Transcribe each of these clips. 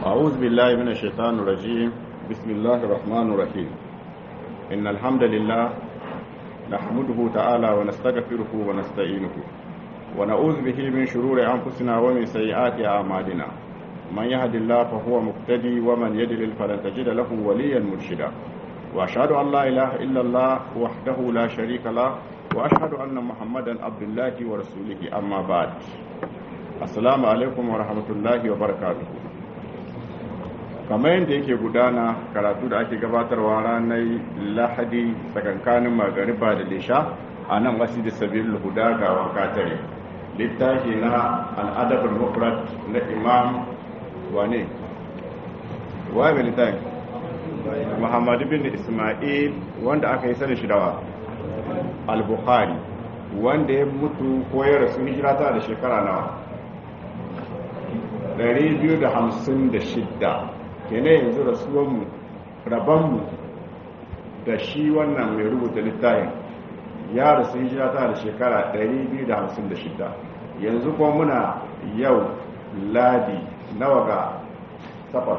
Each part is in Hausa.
أعوذ بالله من الشيطان الرجيم بسم الله الرحمن الرحيم إن الحمد لله نحمده تعالى ونستغفره ونستعينه ونعوذ به من شرور أنفسنا ومن سيئات أعمالنا من يهد الله فهو مقتدي ومن يدلل فلن تجد له وليا مرشدا وأشهد أن لا إله إلا الله وحده لا شريك له وأشهد أن محمدا عبد الله ورسوله أما بعد السلام عليكم ورحمة الله وبركاته kamar yadda yake gudana karatu da ake gabatarwa ranar lahadi tsakankanin magariba da lisha a nan wasu da sabbin huda ga wakatare littafi na al'adabin mufrad na imam wane waye littafi muhammadu bin ismail wanda aka yi sanin shidawa al-bukhari wanda ya mutu ko ya rasu hijira ta da shekara nawa 256 kene yanzu rasuwanmu rabanmu da shi wannan mai rubuta littafin ya rasu hijira ta da shekara 256 yanzu kuma muna yau ladi nawa ga safar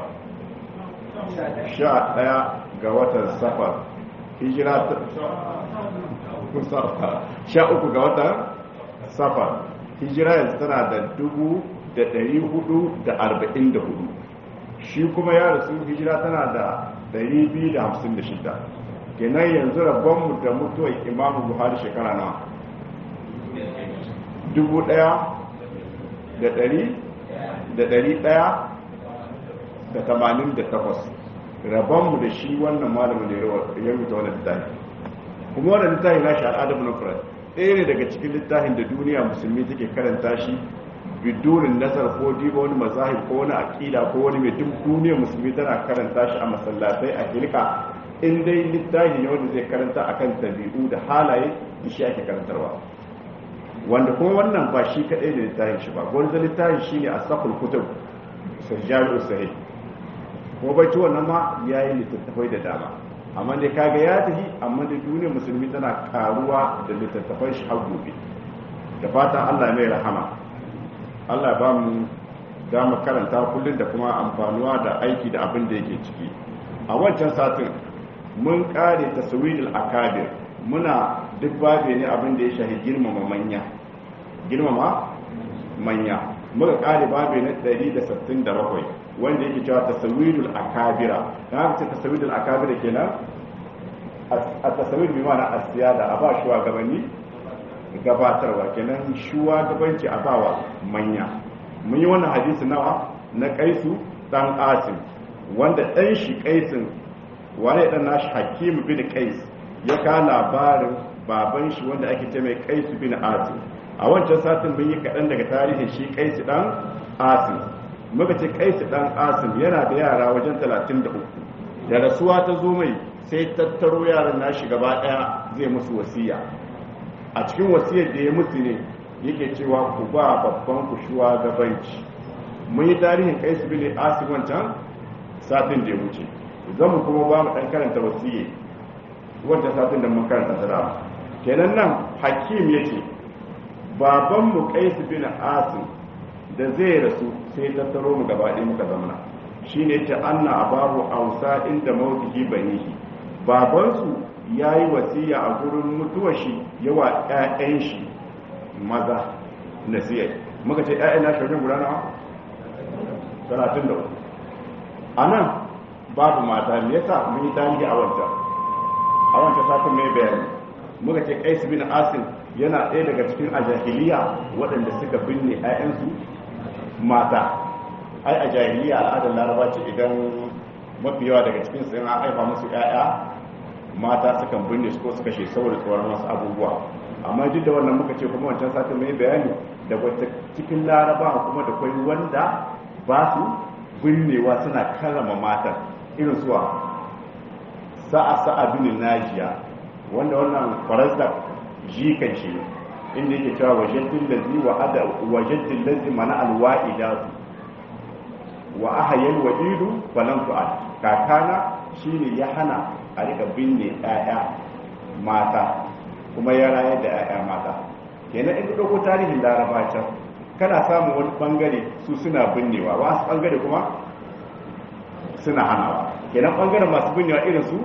sha daya ga watan safar hijira ta sha uku ga watan safar hijira yanzu tana da dubu da ɗari hudu da arba'in da hudu shi kuma ya rasu hijira tana da 256 kenan yanzu rabonmu da mutuwar imamu buhari shekara na 1188 rabonmu da shi wannan malamin da ya rubuta wannan littafi kuma wannan littafi na shi al'adar munafrat ɗaya ne daga cikin littafin da duniya musulmi take karanta shi bidunin nazar ko diba wani mazahib ko wani akida ko wani mai duk duniyar musulmi tana karanta shi a masallatai a hilka in dai littafi ne wanda zai karanta akan tabi'u da halaye shi ake karantarwa wanda kuma wannan ba shi kadai da littafin shi ba wanda littafin shi ne a sakul kutub sajjaru sahih ko bai ci wannan ma yayi littattafai da dama amma dai kaga ya tafi amma da duniyar musulmi tana karuwa da littattafan shi har gobe da fatan Allah mai rahama Allah ba mu dama karanta kullum da kuma amfanuwa da aiki da abin da yake ciki a wancan satin mun kare tasawirul akabir muna duk babe ne abin da ya shahi girmama manya girmama manya muka kare babe na 167 wanda yake cewa tasawirul akabira dan haka ce tasawirul akabira kenan a tasawir bi ma'ana asiyada a ba shugabanni gabatarwa kenan shuwa gabanci a bawa manya mun yi wannan hadisi nawa na kaisu dan asim wanda dan shi kaisin wane dan nashi hakim bin kais ya ka labarin baban shi wanda ake ce mai kaisu bin asim a wancan satin mun yi kaɗan daga tarihin shi kaisu dan asim muka ce kaisu dan asim yana da yara wajen 33 da rasuwa ta zo mai sai tattaro yaran nashi gaba ɗaya zai musu wasiya a cikin wasiyar da ya mutu ne yake cewa ku ba babban ku shuwa gabanci mun yi tarihin kai su bile asim wancan satin da ya wuce zan mu kuma ba mu dan karanta wasiyya wancan satin da mun karanta ta kenan nan hakim ya ce baban mu kai su bile asim da zai rasu sai tattaro mu gaba ɗaya muka zamana shine ta anna abahu ausa inda mautihi banihi babansu ya yi wasiya a gurin mutuwar shi yawa 'ya'yan shi maza nasiyar muka ce 'ya'yan na shirin guda na 33 a nan babu mata me yasa mun yi tarihi a wancan a wancan satin mai bayani muka ce kais bin asim yana ɗaya daga cikin a jahiliya waɗanda suka binne 'ya'yansu mata ai a jahiliya al'adar laraba ce idan mafi yawa daga cikin sun haifa musu 'ya'ya mata sukan binne su ko suka kashe saboda tsoron wasu abubuwa amma duk da wannan muka ce kuma wancan satin mai bayani da wata cikin laraba kuma da kwai wanda ba su binnewa suna karrama matan irin suwa sa'a sa'a bin najiya wanda wannan faransa jikan shi inda yake cewa wajaddin lazi wa ada wajaddin lazi mana alwa'ida wa ahayal wa'idu falan tu'ad kakana shine ya hana a rika binne 'ya'ya mata kuma ya rayar da 'ya'ya mata kenan in ɗauko tarihin laraba can kana samun wani bangare su suna binnewa wasu bangare kuma suna hanawa kenan bangaren masu binnewa irin su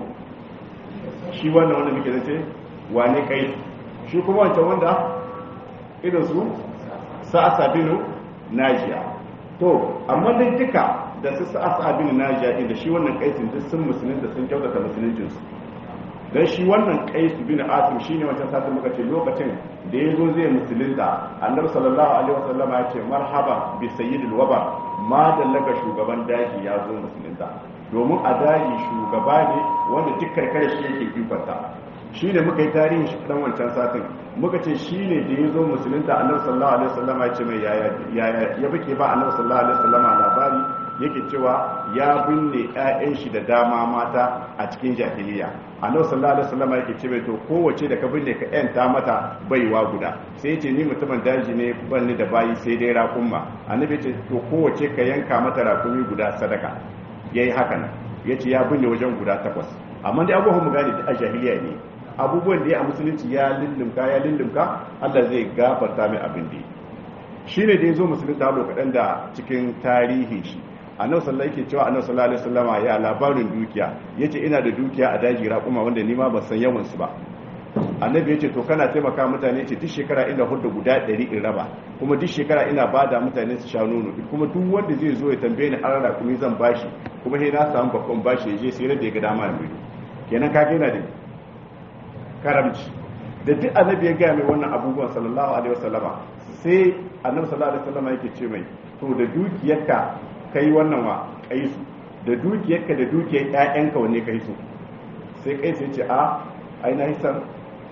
shi wannan wanda muke zace wane kai shi kuma wancan wanda irin su sa'asa binu najiya to amma dai duka da su sa'asa binu najiya din da shi wannan kaisin duk sun musulunta sun kyautata musuluncinsu dan shi wannan kaisu bin asim shine wancan satin muka ce lokacin da yazo zai musulunta annabi sallallahu alaihi wasallama ya ce marhaba bi sayyidil waba ma dallaka shugaban daji ya zo musulunta domin a daji shugaba ne wanda duk karkare shi yake kifarta shi ne muka yi tarihin shi dan wancan satin muka ce shi ne da ya zo musulunta annabi sallallahu alaihi wasallama ya ce mai yaya ya bake ba annabi sallallahu alaihi wasallama labari yake cewa ya binne ƴaƴan shi da dama mata a cikin jahiliya annabi sallallahu alaihi wasallama yake ce mai to kowace da ka binne ka ƴanta mata baiwa guda sai yace ni mutumin daji ne ban ni da bayi sai dai raƙumma annabi yace to kowace ka yanka mata raƙumi guda sadaka yayi haka nan yace ya binne wajen guda takwas amma dai abubuwan mu gane a jahiliya ne abubuwan da ya a musulunci ya lullumka ya lullumka Allah zai gafarta mai abin da shi ne da ya zo musulunta lokacin da cikin tarihin shi annabi sallallahu yake cewa annabi sallallahu alaihi wasallama ya labarin dukiya yace ina da dukiya a daji raƙuma wanda ni ma ban san yawan su ba annabi yace to kana taimaka mutane ce duk shekara ina hudda guda 100 in raba kuma duk shekara ina bada mutane su sha nono kuma duk wanda zai zo ya tambaye ni an raƙumi zan bashi kuma sai na samu babban bashi ya je sai da ya ga dama mai kenan ka yana da karamci da duk annabi ya gaya mai wannan abubuwan sallallahu alaihi wasallama sai annabi sallallahu alaihi wasallama yake ce mai to da dukiyarka kai wannan wa kai su da dukiyarka da dukiyar ƴaƴanka wanne kai su sai kai sai ce a ai na hisan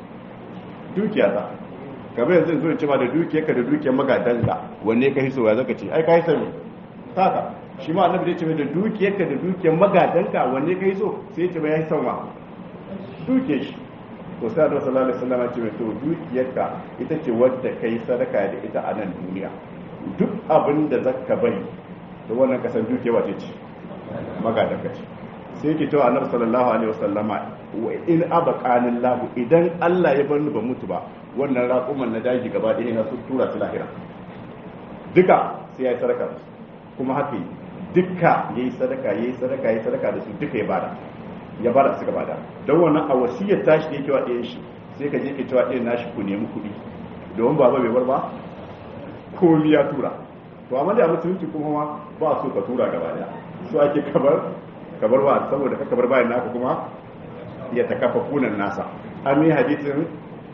dukiya ta kamar yanzu zo ce ma da dukiyarka da dukiyar magadanka wanne kai su ya zaka ce ai kai sani saka shi ma annabi ya ce mai da dukiyarka da dukiyar magadanka wanne kai so sai ya ce mai ya hisan wa dukiyar shi to sai Allah sallallahu alaihi wasallam ce to dukiyarka ita ce wadda kai sadaka da ita a nan duniya duk abin da zaka bari da wannan kasan dukiya wace ce magadanka ce sai yake cewa annabi sallallahu alaihi wasallama wa in abaqanin lahu idan Allah ya bar ni ba mutu ba wannan raƙuman na daji gaba ɗaya na sun tura su lahira duka sai ya yi sadaka kuma haka duka yayi sadaka yayi sadaka yayi sadaka da su duka ya bada ya bada suka bada don wannan a wasiyar tashi ne kewa ɗayan shi sai ka je ke cewa ɗayan nashi ku nemi kuɗi domin baba bai bar ba komi ya tura to amma da musulunci kuma ma ba so ka tura gaba daya so ake kabar kabar ba saboda ka kabar bayan naka kuma ya ta kafa kunan nasa an yi hadisin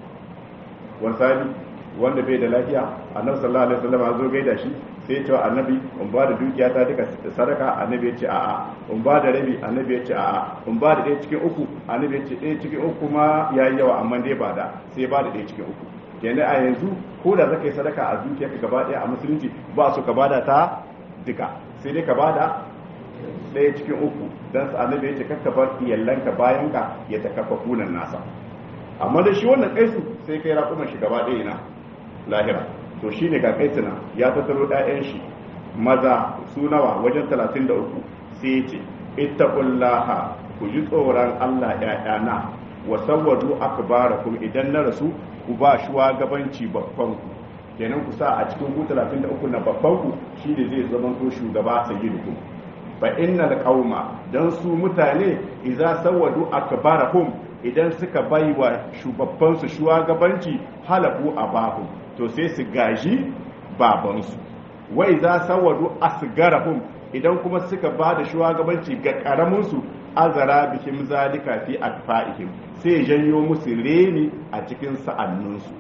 wasabi wanda bai da lafiya annabi sallallahu alaihi wasallam zo gaida shi sai ya ce annabi in ba da dukiya ta duka sadaka annabi ya ce a'a in ba da rabi annabi ya ce a'a in ba da ɗaya cikin uku annabi ya ce ɗaya cikin uku ma ya yi yawa amma dai ba da sai ba da ɗaya cikin uku kenan a yanzu ko da zaka yi sadaka a dukiya ka gaba ɗaya a musulunci ba su ka bada ta duka sai dai ka bada ɗaya cikin uku dan su annabi ya ce kakka bar iyallanka bayan ka ya ta kafa kunan nasa amma da shi wannan kaisu sai kai raƙuman shi gaba ɗaya ina lahira to shi ne ga kaitsina ya tattaro ɗayan shi maza su nawa wajen 33 sai ce ittaqullaha ku ji tsoron Allah ƴaƴana wa sawwadu akbarakum idan na rasu ku ba shugabanci babban ku kenan ku sa a cikin ku 33 na babban ku shine zai zama to shugaba sayyidukum fa innal qauma dan su mutane idza sawwadu akbarahum idan suka bai wa shugabbansu shugabanci halafu abahum to sai su gaji babansu wai za sawadu asgarahum idan kuma suka ba da shugabanci ga karaminsu azara bihim zalika fi atfa'ihim sai janyo musu reni a cikin sa'anninsu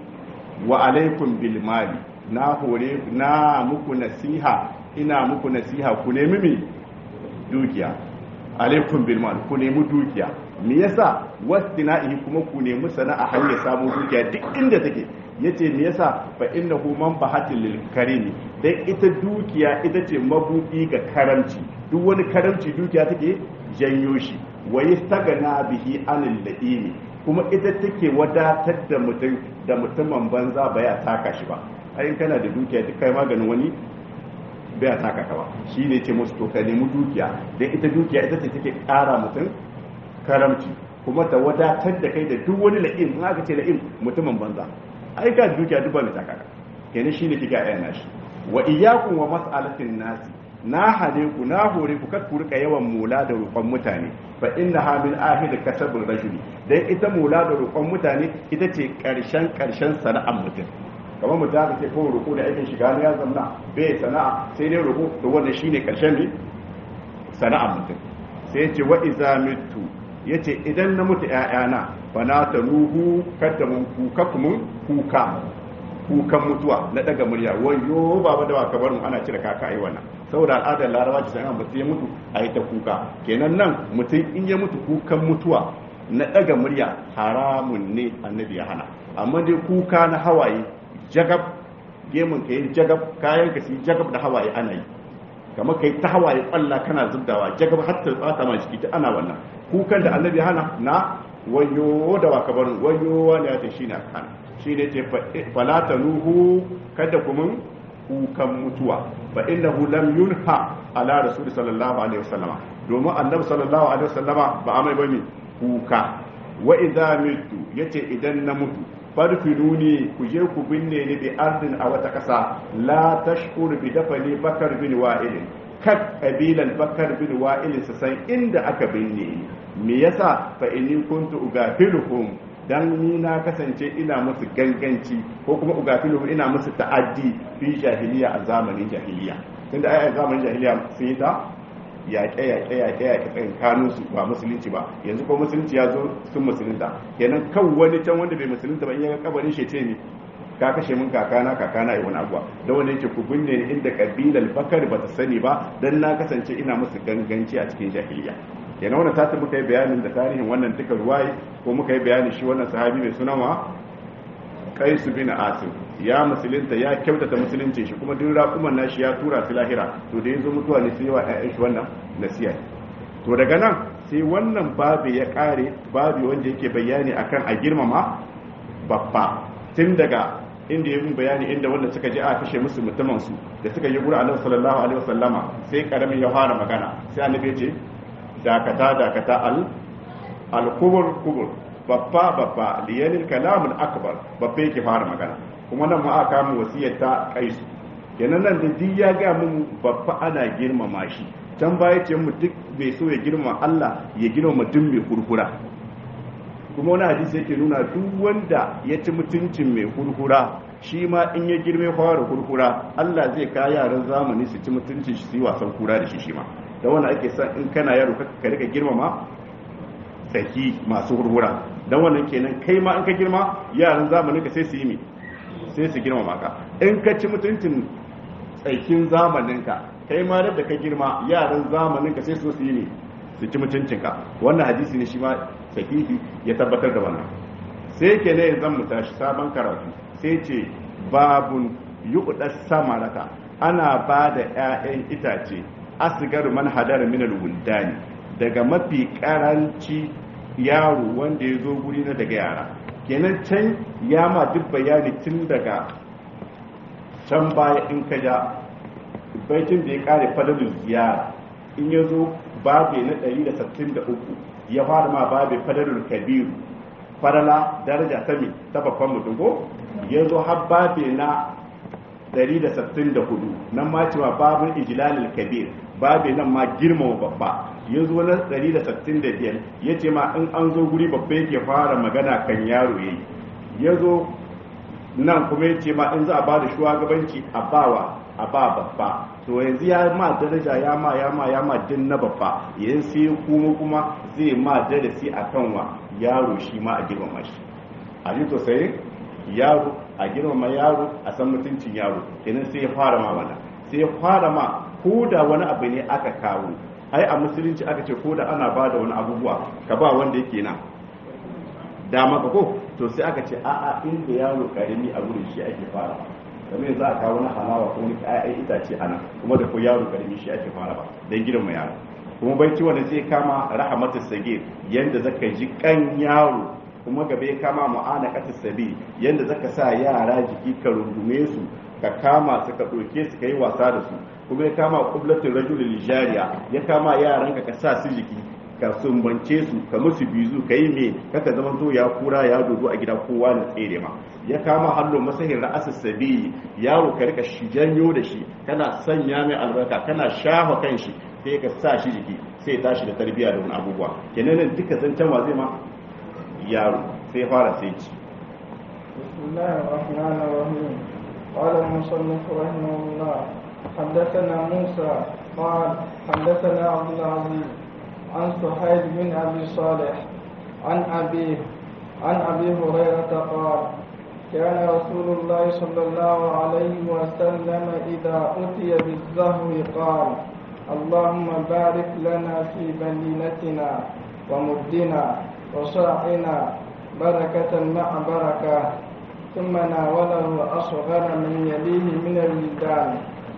wa alaikum bil mali na hore na muku nasiha ina muku nasiha ku nemi mi dukiya alaikum bil mali ku nemi dukiya me yasa wastina'ihi kuma ku nemi sana'a hanyar samun dukiya duk inda take yace me yasa fa innahu manfahatil lil karimi dan ita dukiya ita ce mabudi ga karamci duk wani karamci dukiya take janyo shi wa yastagana bihi anil ladini kuma ita take wadatar da mutum da mutumin banza baya taka shi ba ai kana da dukiya duk kai maganin wani baya taka ka ba shi ne ce musu to ka nemi dukiya dan ita dukiya ita ce take kara mutum karamci kuma ta wadatar da kai da duk wani la'im in aka ce la'im mutumin banza ai ka dukiya duk ba mai takaka kenan shine kika ayyana nashi wa iyyakum wa mas'alatin nasi na hade ku na hore ku kar ku rika yawan mula da roƙon mutane fa inna ha min ahid kasabul rajuli dan ita mula da roƙon mutane ita ce karshen karshen sana'ar mutum kamar mutum aka ce kawai roƙo da aikin shiga ne ya zamna bai sana'a sai dai roƙo to wannan shine karshen ne sana'ar mutum sai ya ce wa iza mitu yace idan na mutu ƴaƴana fa na taruhu kada mun kuka kuma kuka kukan mutuwa na daga murya wayo baba da baka barin ana cire kaka ai wannan saboda al'adar larabawa ce sai an mutu ya mutu a yi ta kuka kenan nan mutum in ya mutu kukan mutuwa na daga murya haramun ne annabi ya hana amma dai kuka na hawaye jagab gemun ka yi jagab kayan ka yi jagab da hawaye ana yi kamar kai ta hawaye kwalla kana zubdawa jagab har ta bata ma jiki ta ana wannan kukan da annabi ya hana na wayo da baka barin wayo wani ya ce shine aka hana shi ne ce falata nuhu kada kuma kukan mutuwa fa innahu lam yunha ala rasul sallallahu alaihi wasallama domin annabi sallallahu alaihi wasallama ba amai bane kuka wa idza mitu yace idan na mutu farfinuni ku je ku binne ni bi ardin a wata kasa la tashkur bi dafali bakar bin wa'il kat kabilan bakar bin wa'il su san inda aka binne ni me yasa fa inni kuntu ugafiluhum dan ni na kasance ina musu ganganci ko kuma ugafilu ina musu ta'addi fi jahiliya a zamanin jahiliya tunda ai a zamanin jahiliya sun yi ta yaƙe yaƙe yaƙe yaƙe tsayin kanun su ba musulunci ba yanzu ko musulunci ya zo sun musulunta kenan kan wani can wanda bai musulunta ba in ya kabarin shi ce ne ka kashe min kakana kakana yi wani abuwa da wanda yake ku binne ni inda kabilar bakar ba ta sani ba dan na kasance ina musu ganganci a cikin jahiliya kenan wannan tata muka yi bayanin da tarihin wannan duka ruwaye ko muka yi bayanin shi wannan sahabi mai suna wa kaisu bin asim ya musulunta ya kyautata musulunci shi kuma duk raƙuman nashi ya tura su lahira to da yanzu mutuwa ne sai wa ƴaƴan shi wannan nasiya to daga nan sai wannan babu ya kare babu wanda yake bayani akan a girmama babba tun daga inda ya yi bayani inda wanda suka je a kashe musu mutumin su da suka yi gura annabi sallallahu alaihi wasallama sai karamin ya fara magana sai annabi ya ce dakata dakata al al-kubur kubur babba babba liyanil kalamul akbar babba yake fara magana kuma nan ma aka mu wasiyar ta kaisu kenan nan da duk ya ga mun babba ana girmama shi can baya ce mu duk bai so ya girma Allah ya girmama duk mai kurkura kuma wani hadisi yake nuna duk wanda ya ci mutuncin mai kurkura shi ma in ya girme fara kurkura Allah zai ka yaran zamani su ci mutuncin shi su yi wasan kura da shi shi ma da wanda ake son in kana yaro ka rika girmama tsaki masu hurhura don wannan kenan kai ma in ka girma yaran zamanin ka sai su yi mi sai su girmama ka in ka ci mutuncin tsakin zamanin ka kai ma da ka girma yaran zamanin ka sai su yi mi su ci mutuncin ka wannan hadisi ne shi ma sahihi ya tabbatar da wannan sai ke ne zan mu tashi sabon karatu sai ce babun yuqdas samarata ana ba da 'ya'yan itace asgar man hadar min al-wuldani daga mafi karanci yaro wanda ya zo guri na daga yara kenan can ya ma duk bayani tun daga can baya in ka ja baitin da ya kare fadalin ziyara in ya zo babe na 163 ya fara ma babe fadalin kabiru farala daraja ta mi ta babban mutum ko ya zo har babe na 164 nan ma cewa babin ijlalil kabir babe nan ma girmama babba ya zo na 165 ya ce ma in an zo guri babba yake fara magana kan yaro yayi ya zo nan kuma ya ce ma in za a ba da shugabanci a bawa a ba babba to yanzu ya ma daraja ya ma ya ma ya ma din na babba yayin sai kuma kuma zai ma darasi akan wa yaro shi ma a girmama shi a ji to sai yaro a girmama yaro a san mutuncin yaro kenan sai ya fara ma wannan sai ya fara ma ko da wani abu ne aka kawo ai a musulunci aka ce ko da ana ba da wani abubuwa ka ba wanda yake na dama ka ko to sai aka ce a'a inda yaro karimi a wurin shi ake fara kamar za a kawo na halawa ko wani ƴaƴan itace ana kuma da ko yaro karimi shi ake fara ba dan girma yaro kuma bai ci wanda zai kama rahmatu sagir yanda zaka ji kan yaro kuma gaba ya kama mu'ana kata sabi yanda zaka sa yara jiki ka rungume su ka kama su ka ɗauke su ka yi wasa da su kuma ya kama kublatin rajulul jariya ya kama yaran ka ka sa su jiki ka sumbance su ka musu bizu ka yi me kaka zama to ya kura ya dodo a gida kowa na tsere ma ya kama hallo masahin ra'asa sabi yaro ka rika shi janyo da shi kana sanya mai albarka kana shafa kan shi sai ka sa shi jiki sai ya tashi da tarbiyya da wani abubuwa kenan nan duka zancen wa zai ma yaro sai fara sai ci بسم الله الرحمن الرحيم قال المصنف رحمه الله حدثنا موسى قال حدثنا عبد العزيز عن سحيد بن ابي صالح عن ابيه عن ابي هريره قال كان رسول الله صلى الله عليه وسلم اذا اتي بالزهو قال اللهم بارك لنا في بلينتنا ومدنا وصاعنا بركة مع بركة ثم ناوله أصغر من يليه من الولدان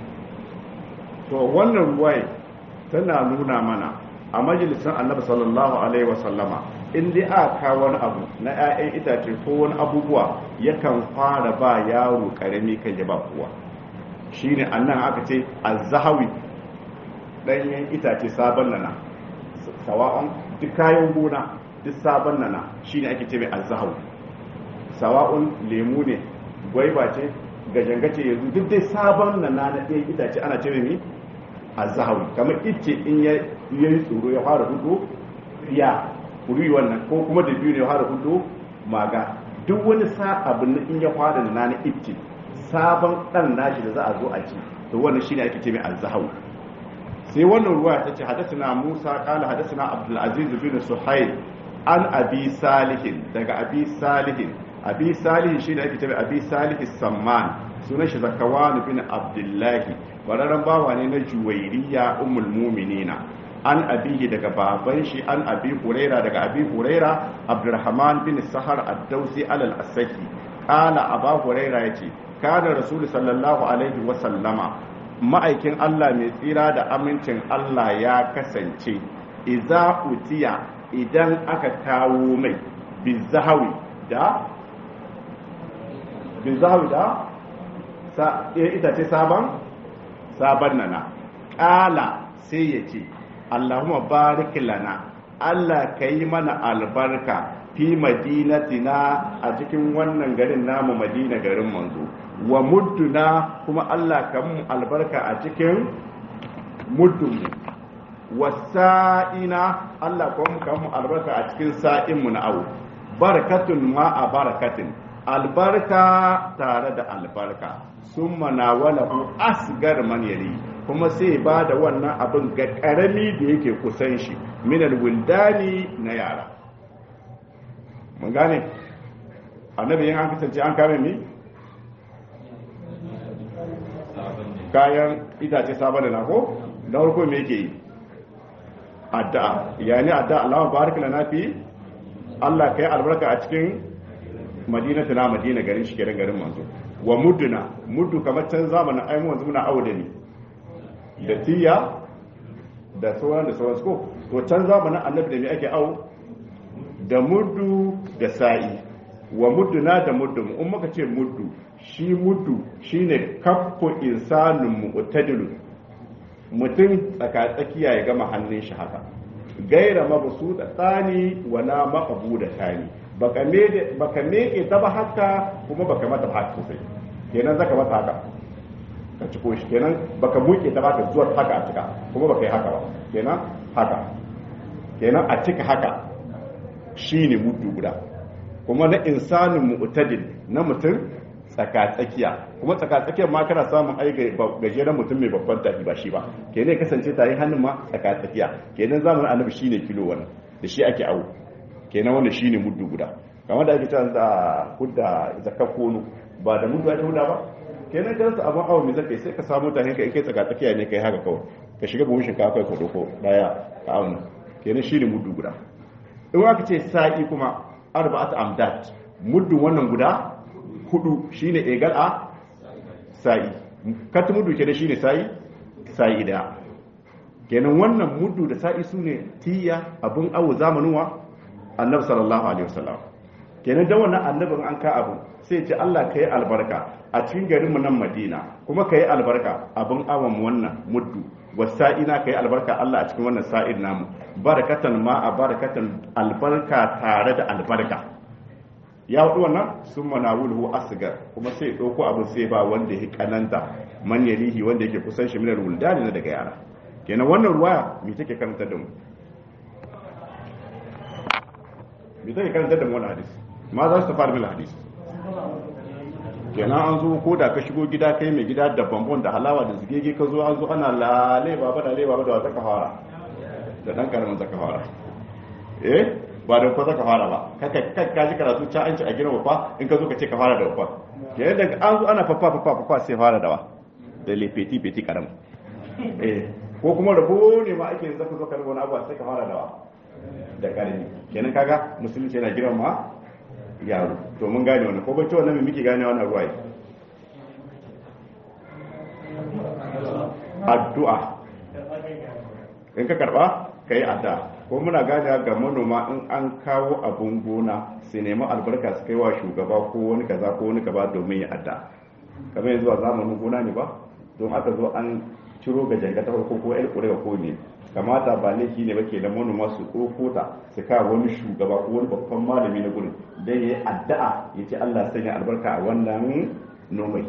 to wannan ruwai tana nuna mana a majalisar annabi sallallahu alaihi wasallama in dai aka wani abu na 'ya'yan itace ko wani abubuwa yakan fara ba yaro karami kan ya ba kowa shine annan aka ce azzahawi ɗanyen itace sabon nana sawa'un duk kayan gona duk sabon nana shine ake ce mai azzahawi sawa'un lemu ne gwaiba ce gajangace yanzu duk dai sabon nana na ɗayan itace ana ce mai azzahawi kamar ice in ya yi tsoro ya fara hudu ya kuri wannan ko kuma da biyu ne ya fara hudu maga duk wani sa abin in ya fara nana na ice sabon ɗan nashi da za a zo a ci to wannan shine ake ce mai azzahawi sai wannan ruwa ta ce hadasuna musa kala hadasuna abdulaziz bin suhail an abi salihin daga abi salihin abi salihin shi da ake tabi abi salihin samman sunan shi zakawan bin abdullahi bararren bawa ne na juwairiya ummul muminina an abihi daga baban shi an abi huraira daga abi huraira abdurrahman bin sahar ad-dausi alal asaki kala aba huraira yace kana rasul sallallahu alaihi wa sallama ma'aikin Allah mai tsira da amincin Allah ya kasance iza utiya idan aka kawo mai bizahawi da bizahawi da ita ce sabon sabon nana ƙala sai ya ce Allahumma barik lana Allah ka yi mana albarka fi madinatina a cikin wannan garin namu madina garin manzo wa mudduna kuma Allah ka mu albarka a cikin muddunmu wasa'ina Allah kuma ka mu albarka a cikin sa'inmu na awu barakatun ma a barakatin albarka tare da albarka sun manawalahu asgar man yali kuma sai ba da wannan abin ga karami da yake kusan shi minal wildani na yara mun gane annabi yin an kasance an kame mi kayan itace sabon da na ko na farko me yake yi addu'a yani addu'a Allah barik lana fi Allah kai albarka a cikin madinatu na madina garin shi garin garin manzo wa mudduna muddu kamar can zamanin ai mu wanzu muna auda ne da tiya da sauran da sauran ko to can zamanin annabi da me ake au da muddu da sa'i wa mudduna da muddu in muka ce muddu shi muddu shine kaffu insanun mu'tadilu mutum tsaka tsakiya ya gama hannun shi haka gaira mabusu da tsani wala maqbu da tani baka me baka meke ta ba haka kuma baka mata haka sosai kenan zaka mata haka ka ciko shi kenan baka muke ta baka zuwa haka a cika kuma baka yi haka ba kenan haka kenan a cika haka shine muddu guda kuma na insanin mu'tadil na mutum tsaka-tsakiya kuma tsaka-tsakiyar ma kana samun ai gajeren mutum mai babban tafi ba shi ba kenan kasance tare hannun ma tsaka-tsakiya kenan zamanin annabi shine kilo wannan da shi ake awo kenan wanda shine muddu guda kamar da ake cewa da hudda zakka kono ba da muddu ake huda ba kenan kan su abun awo mai zakai sai ka samu ta hanka kai tsaka-tsakiya ne kai haka kawai ka shiga buhun shinkafa kai ka doko daya ka auna kenan shine muddu guda in aka ce sa'i kuma arba'at amdat muddu wannan guda hudu shine egal a sa'i kati mudu kenan shine sa'i sa'i daya kenan wannan mudu da sa'i sune tiya abun awo zamanin wa annabi sallallahu alaihi wasallam kenan da wannan annabin an ka abu sai ce Allah kai albarka a cikin garin mu nan Madina kuma kai albarka abun awon wannan muddu wasa'ina kai albarka Allah a cikin wannan sa'id namu barakatan ma a barakatan albarka tare da albarka ya hudu wannan sun manawulhu asgar kuma sai ɗauko abin sai ba wanda ya kananta man yalihi wanda yake kusan shi minar wuldani na daga yara kenan wannan ruwaya me take karanta da mu me take karanta da mu wannan hadisi ma za su fara mil hadisi kenan an zo ko da ka shigo gida kai mai gida da bambon da halawa da zigege ka zo an zo ana lale baba da leba da wata kafara da dan karamin zaka fara eh ba da ko zaka fara ba kaka ka ji karatu ta an ci a gina wafa in ka zo ka ce ka fara da wafa kenan daga an zo ana fafa fafa fafa sai fara da wa da le peti peti karam eh ko kuma rabo ne ma ake yanzu ka zo ka rubo na abuwa sai ka fara da wa da karami kenan kaga musulunci yana girma ma yaro to mun gane wannan ko bacci wannan muke gane wannan ruwaye addu'a in ka karba kai addu'a ko muna gane ga manoma in an kawo abun gona su nemi albarka su kai wa shugaba ko wani kaza ko wani kaza domin ya addu'a kamar yanzu a zamanin gona ne ba don aka zo an ciro ga janga ta farko ko ƴar ƙuri'a ko ne kamata ba laifi ne ba ke da manoma su ɗauko ta su kawo wani shugaba ko wani babban malami na gurin don ya yi addu'a ya ce Allah sanya albarka a wannan nomai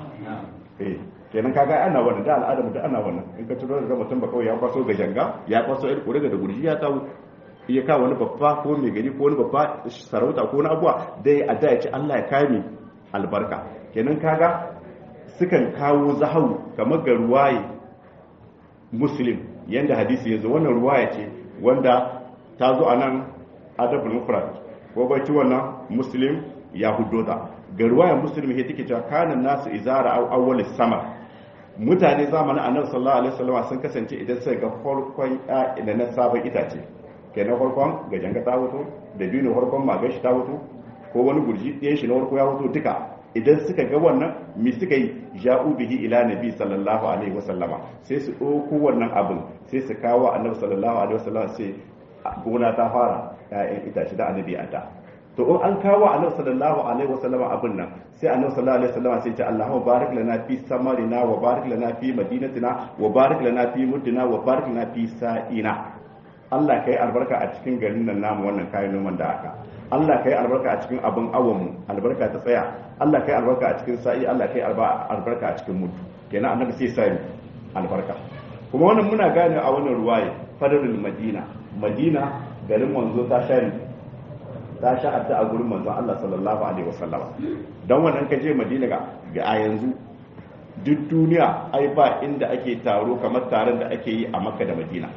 kenan kaga ana wannan da al'ada mu da ana wannan in ka turo da mutum ba kawai ya kwaso ga janga ya kwaso ƴar ƙuri'a da gurji ya kawo ya kawo wani babba ko mai gari ko wani babba sarauta ko wani abuwa da ya addu'a ya ce Allah ya kame albarka kenan kaga sukan kawo zahau kamar ga ruwaye muslim yanda hadisi ya zo wannan ruwaya ce wanda ta zo a nan adabul mufrad ko bai ci wannan muslim ya hudo ta ga ruwaya muslim ya take cewa kana nasu izara aw awwal sama mutane zamanin annabi sallallahu alaihi wasallam sun kasance idan sai ga farkon da na sabon itace kenan farkon ga janga ta wuto da biyu farkon magashi ta wuto ko wani gurji ɗayan shi na farko ya wuto duka idan suka ga wannan mi suka yi ja'u bihi ila nabi sallallahu alaihi wasallama sai su ɗauko wannan abin sai su kawo annabi sallallahu alaihi wasallama sai gona ta fara ƴaƴan itace da annabi a ta to in an kawo annabi sallallahu alaihi wasallama abin nan sai annabi sallallahu alaihi wasallama sai ce Allahumma barik lana fi samarina wa barik lana fi madinatina wa barik lana fi muddina wa barik lana fi sa'ina Allah kai albarka a cikin garin nan namu wannan kayan noman da aka Allah kai albarka a cikin abin awonmu albarka ta tsaya Allah kai albarka a cikin sa'i Allah kai albarka a cikin mutu kenan annabi sai sai albarka kuma wannan muna gane a wannan ruwaye fadlul madina madina garin manzo ta sha ta sha a gurin manzo Allah sallallahu alaihi wasallam dan wannan ka je madina ga a yanzu duk duniya ai ba inda ake taro kamar taron da ake yi a makka da madina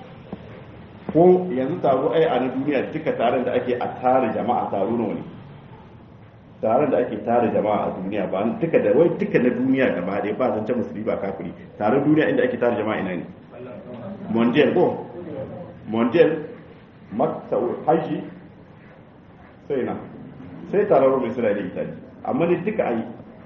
ko yanzu taro ai a na duniya duka taron da ake a tare jama'a taro nawa ne taron da ake tare jama'a a duniya ba duka da wai duka na duniya gaba dai ba zance musulmi ba kafiri taron duniya inda ake tare jama'a ina ne mondial ko mondial makta haji sai na sai taron mai suna da italy amma ne duka ai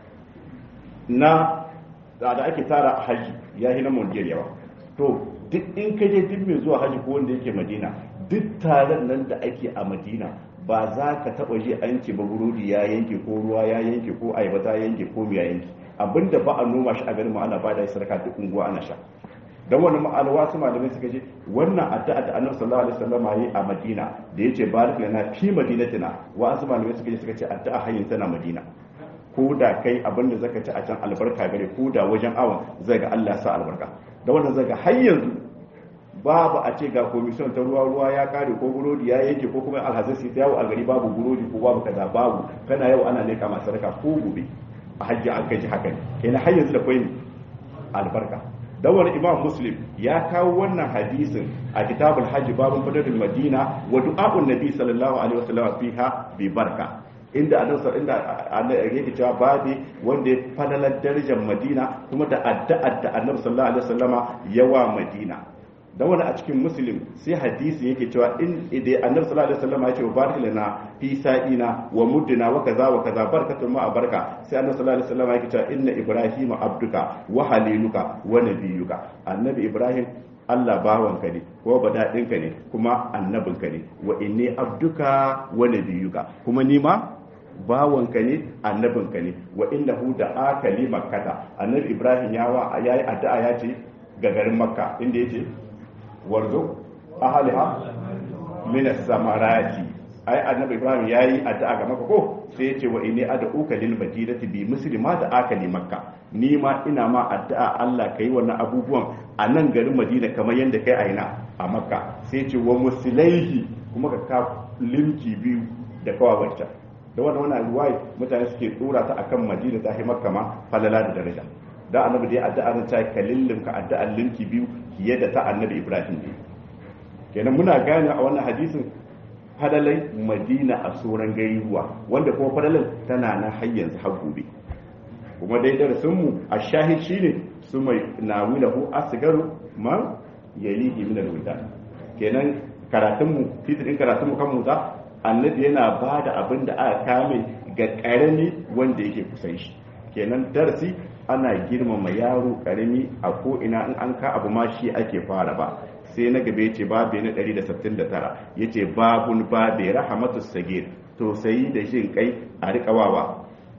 na da ake tara haji ya yi na mondial yawa to duk in ka je duk mai zuwa haji ko wanda yake madina duk taron nan da ake a madina ba za ka taba ji an ce ba burodi ya yanke ko ruwa ya yanke ko ayaba ta yanke ko miya yanke abinda ba a noma shi a garin mu ana ba da sadaka duk unguwa ana sha dan wannan ma'alwa su malamai suka ce wannan addu'a da Annabi sallallahu alaihi wasallam yi a Madina da yace barik lana fi madinatina wa asu malamai suka ce suka ce addu'a hanyar tana Madina ko da kai abin da zaka ci a can albarka gare ko da wajen awon zai ga Allah sa albarka da wannan zai ga har yanzu babu a ce ga komisiyon ta ruwa ruwa ya kare ko burodi ya yanke ko kuma alhazai su yawo a gari babu burodi ko babu kaza babu kana yau ana leka masu raka ko gobe a hajji an kai shi haka ne kenan har yanzu da kwai albarka dan wani imam muslim ya kawo wannan hadisin a kitabul hajji babun fadlul madina wa du'a'un nabi sallallahu alaihi wasallam fiha bi barka inda annabi inda annabi yake cewa babi wanda ya fadalar darajar madina kuma da addu'ar da annabi sallallahu alaihi wasallama yawa madina dan wani a cikin muslim sai hadisi yake cewa in idan annabi sallallahu alaihi wasallam ya ce barik lana fi sa'ina wa muddina wa kaza wa kaza barakatun ma barka sai annabi sallallahu alaihi wasallam yake cewa inna ibrahima abduka wa haliluka wa nabiyuka annabi ibrahim Allah bawanka ne ko badadinka ne kuma annabinka ne wa inni abduka wa nabiyuka kuma ni ma bawanka ne annabinka ne wa innahu da aka li makkata annabi ibrahim ya wa yayi addu'a ya ce ga garin makka inda yace warzo ahliha min as-samarati ai annabi ibrahim yayi addu'a ga makka ko sai yace wa inni ad'uka lil madinati bi muslima da akali makka ni ma ina ma addu'a Allah kai wannan abubuwan a nan garin madina kamar yadda kai a ina a makka sai yace wa muslaihi kuma ka ka limki biyu da kawawarta da wannan wannan ruwaya mutane suke dora ta akan madina ta hi makka ma falala da daraja da annabi da ya addu'a ran ta kalillin ka addu'an limki biyu fiye da ta annabi ibrahim ne kenan muna gane a wannan hadisin fadalai madina a tsoron gairuwa wanda kuma fadalan tana na har yanzu har gobe kuma dai darasin mu a shahid shine su mai nawilahu asgaru man yalihi min alwildan kenan karatun mu titin karatun mu kan mu ta annabi yana ba da abin da aka kame ga karami wanda yake kusan shi kenan darasi ana girmama yaro karami a ko ina in an ka abu ma shi ake fara ba sai na gabe ce babu na 169 yace babun babe rahamatu sagir to sai da jin kai a rikawawa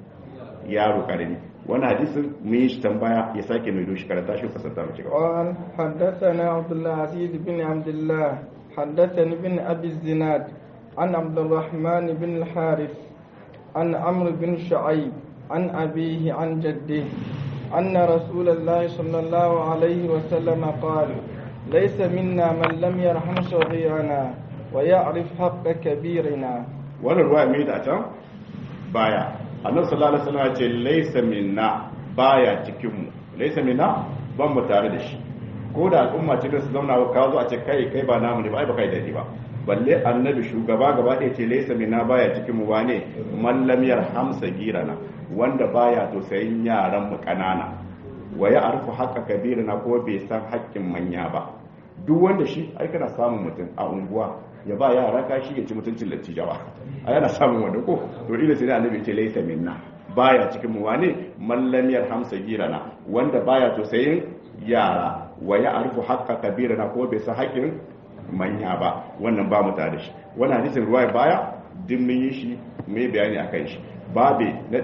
yaro karami wani hadisin mun yi shi tambaya ya sake mai doshi karanta shi fasanta mu cigaba قال حدثنا عبد العزيز بن عبد الله حدثني بن أبي الزناد عن عبد الرحمن بن الحارث عن عمرو بن شعيب عن أبيه عن جده أن رسول الله صلى الله عليه وسلم قال ليس منا من لم يرحم صغيرنا ويعرف حق كبيرنا wannan ruwa mai da can baya annabi sallallahu alaihi wasallam ya ce laysa minna baya cikin mu laysa minna ban mu tare da shi ko da al'umma ce da su zauna ka zo a ce kai kai ba namu ne ba ai ba kai dadi ba balle annabi shugaba gaba ɗaya ce laysa minna baya cikin mu wane man lam yarham sagirana wanda baya to sayin yaran mu kanana wa ya arfu haqqa kabirina ko bai san haƙƙin manya ba duk wanda shi ai kana samun mutum a unguwa ya ba yara kashi ya ci mutuncin lattijawa a yana samun wanda ko to ila sai annabi ce laysa minna baya cikin mu wane mallam yarham sagirana wanda baya to sayin yara wa ya arfu haqqa kabirana ko bai san haƙƙin manya ba wannan ba mu tare da shi wannan hadisin ruwaya baya din mun yi shi mai bayani akan shi babe na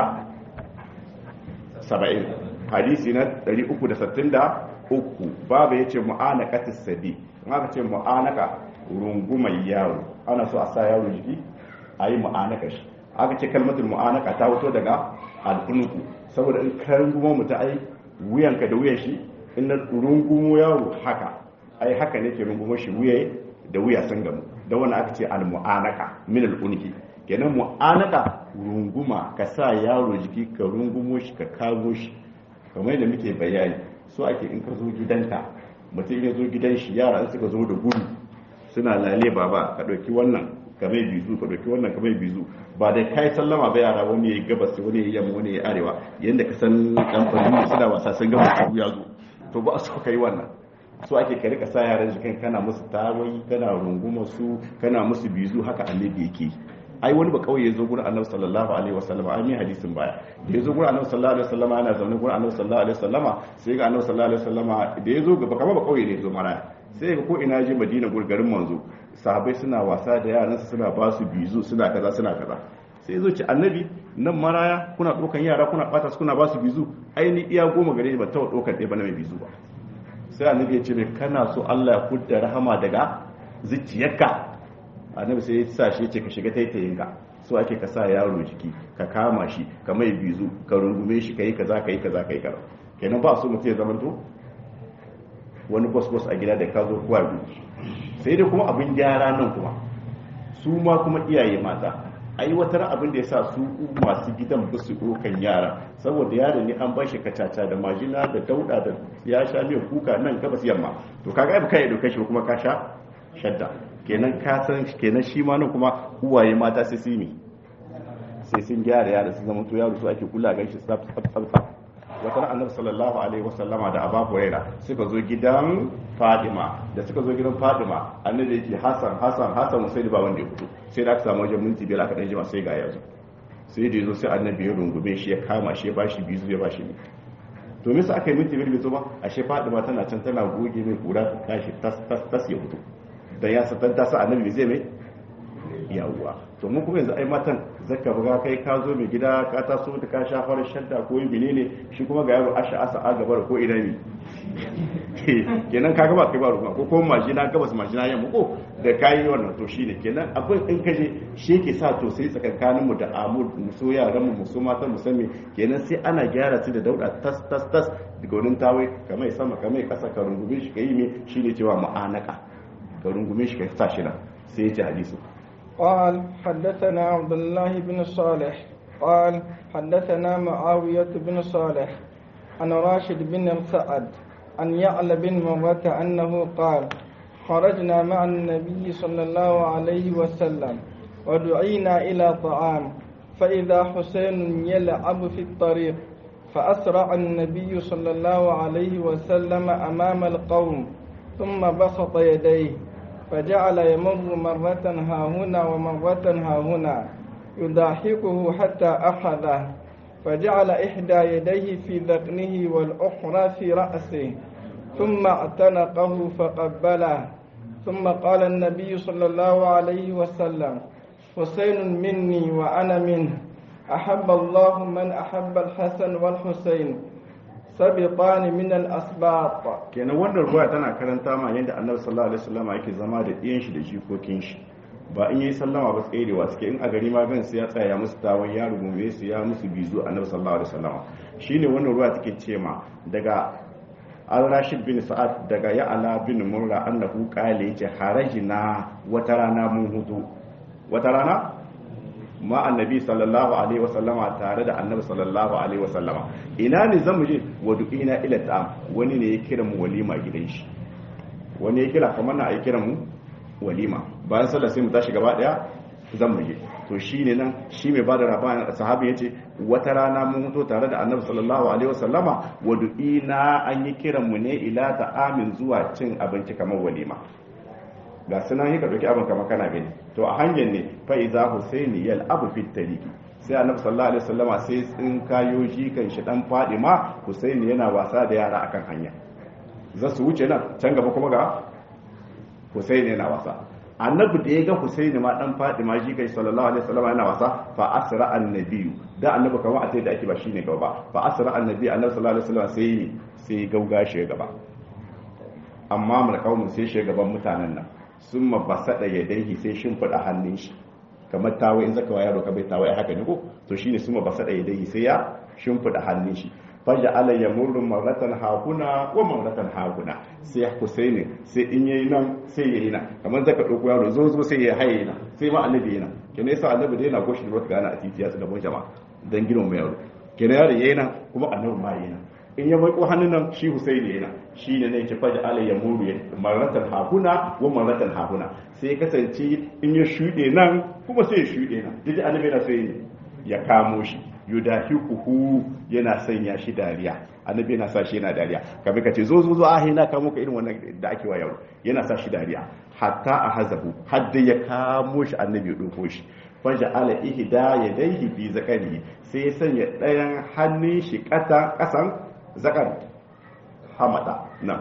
170 hadisi na 363 babu yace mu'anaqatis sabi in aka ce mu'anaka rungumar yaro ana so a sa yaro jiki a yi mu'anaka shi aka ce kalmatul mu'anaka ta fito daga alkunuku saboda in ka rungumo mutum ai wuyanka da wuyan shi in na rungumo yaro haka ai haka ne ke rungumo shi wuya da wuya sun gamu da wani aka ce al-mu'anaka min al-unki kenan mu'anaka runguma ka sa yaro jiki ka rungumo shi ka kago shi kamar yadda muke bayani so ake in ka zo gidanka mutum ya zo gidan shi yara in suka zo da gudu suna lale baba ka ɗauki wannan ka mai bizu ka ɗauki wannan ka mai bizu ba da kai sallama ba yara wani ya yi gabas wani ya yi yamma wani ya yi arewa yadda ka san kamfani suna wasa sun gama abu ya zo to ba so ka yi wannan so ake ka rika sa yaran jikin kana musu tawayi kana runguma su kana musu bizu haka annabi yake ai wani ba kauye zo gurin annabi sallallahu alaihi wasallam ai mai hadisin baya da ya zo gurin annabi sallallahu alaihi wasallam ana zaune gurin annabi sallallahu alaihi wasallama sai ga annabi sallallahu alaihi wasallama da ya zo gaba kamar ba kauye ne ya zo maraya sai ga ko ina je madina garin manzo sahabbai suna wasa da yaran su suna ba su bizu suna kaza suna kaza sai zo ci annabi nan maraya kuna dokan yara kuna bata su kuna ba su bizu ai ni iya goma gare ni ba taɓa dokan ɗaya ba na mai bizu ba sai annabi ya ce mai kana so Allah ya kudda rahama daga zuciyarka annabi sai ya sa shi ce ka shiga taitayin ka so ake ka sa yaro jiki ka kama shi ka mai bizu ka rungume shi kai kaza kai kaza kai kaza kenan ba so mutum ya zamanto wani boss boss a gida da ka zo kuwa gudu sai dai kuma abin gyara nan kuma su ma kuma iyaye mata aiwatar abin da ya sa su masu gidan ba su ɗaukan yara saboda yaro ne an bashi kacaca da majina da dauda da ya sha mai kuka nan gabas yamma to kaga ai baka ya dauke shi kuma ka sha shadda kenan ka san kenan shi ma nan kuma uwaye mata sai su yi sai sun gyara yara su zama to yaro su ake kula gan shi tsaf tsaf tsaf wata ran annabi sallallahu alaihi wasallama da abu huraira suka zo gidan fadima da suka zo gidan fadima annabi yake hasan hasan hasan sai da ba wanda ya fito sai da aka samu wajen minti biyar aka dan jima sai ga yazo sai da yazo sai annabi ya rungume shi ya kama shi ya bashi bizu ya bashi ne to me aka yi minti biyar bai zo ba ashe fadima tana can tana goge mai kura ta tashi tas tas tas ya fito dan ya san ta sa annabi zai mai yawwa to mun kuma yanzu ai matan zaka buga kai ka zo mai gida ka taso ta ka sha fara shadda ko yi menene shi kuma ga yaro asha asa a gaba ko ina ne kenan ka gaba kai ba ruwa ko kuma majina gabas majina yamma ko da kayi wannan to shine kenan akwai in kaje shi ke sa to sai tsakankanin mu da amur mu so yaran mu mu so matan mu sami kenan sai ana gyara su da dauda tas tas tas daga wurin tawai kamar sama kamar kasa ka rungume shi kai me shine cewa mu'anaka ka rungume shi ka sa shi nan sai ya ce hadisi قال حدثنا عبد الله بن صالح قال حدثنا معاوية بن صالح عن راشد بن سعد عن يعلى بن مرة أنه قال خرجنا مع النبي صلى الله عليه وسلم ودعينا إلى طعام فإذا حسين يلعب في الطريق فأسرع النبي صلى الله عليه وسلم أمام القوم ثم بسط يديه فجعل يمر مرة ها هنا ومرة ها هنا يضاحكه حتى أخذه فجعل إحدى يديه في ذقنه والأخرى في رأسه ثم اعتنقه فقبله ثم قال النبي صلى الله عليه وسلم حسين مني وأنا منه أحب الله من أحب الحسن والحسين sabiqani min al-asbaq kenan wannan ruwaya tana karanta ma yadda annabi sallallahu alaihi wasallam yake zama da ɗiyan shi da jikokin shi ba in yi sallama ba tsayewa suke in a gari ma gan su ya tsaya musu tawon ya rungume su ya musu bizu annabi sallallahu alaihi wasallam shine wannan ruwaya take ce ma daga al-rashid bin sa'ad daga ya'ala bin murra annahu qala yace harajina wata rana mun hutu wata rana ma annabi sallallahu alaihi wasallama tare da annabi sallallahu alaihi wasallama ina ne zamu je wa du'ina ila ta'am wani ne ya kira mu walima gidan shi wani ya kira kamar na ai kira mu walima bayan sallah sai mu tashi gaba daya zamu je to shine nan shi mai bada rabana sahabi yace wata rana mun mutu tare da annabi sallallahu alaihi wasallama wa du'ina an yi kiran mu ne ila ta'amin zuwa cin abinci kamar walima ga sunan yi ka ɗauki abin kama kana gani to a hanyar ne fa iza husaini yal abu fit tariki sai annabi sallallahu alaihi wasallama sai in kayo shi kan shi dan fadima husaini yana wasa da yara akan hanya za su wuce nan can gaba kuma ga husaini yana wasa annabi da ya ga husaini ma dan fadima shi kai sallallahu alaihi wasallama yana wasa fa asra annabiyu da annabi kamar a sai da ake ba shine gaba ba fa asra annabi annabi sallallahu alaihi wasallama sai sai gauga shi gaba amma mulkawun sai shi gaban mutanen nan sun mabasada ya daihi sai shimfiɗa hannun shi kamar tawa in zaka yaro ka bai tawa haka ne ko to shine sun mabasada ya daihi sai ya shimfiɗa hannun shi faja ala ya murru maratan hakuna wa maratan hakuna sai husaini sai in yayi nan sai yayi nan kamar zaka dauko yaro zo zo sai ya haye nan sai ma annabi yana kene yasa annabi da yana goshi da gana a titi ya su gaban jama'a dan girman mai yaro kene yaro yayi nan kuma annabi ma yayi nan in ya maiko hannun nan shi husaini yana shi ne ne ki faji ala ya muru maratan hahuna wa maratan hahuna sai ya kasance in ya shuɗe nan kuma sai ya shuɗe nan duk annabi yana sai ya kamo shi yudahiquhu yana sanya shi dariya annabi yana sa shi yana dariya kamar kace zo zo zo ahi na kamo ka irin wannan da ake wa yaro yana sa shi dariya hatta a hazahu hadda ya kamo shi annabi ya doko shi faja ala ihda yadayhi bi zakari sai ya sanya ɗayan hannun shi ƙasan zakar hamada nan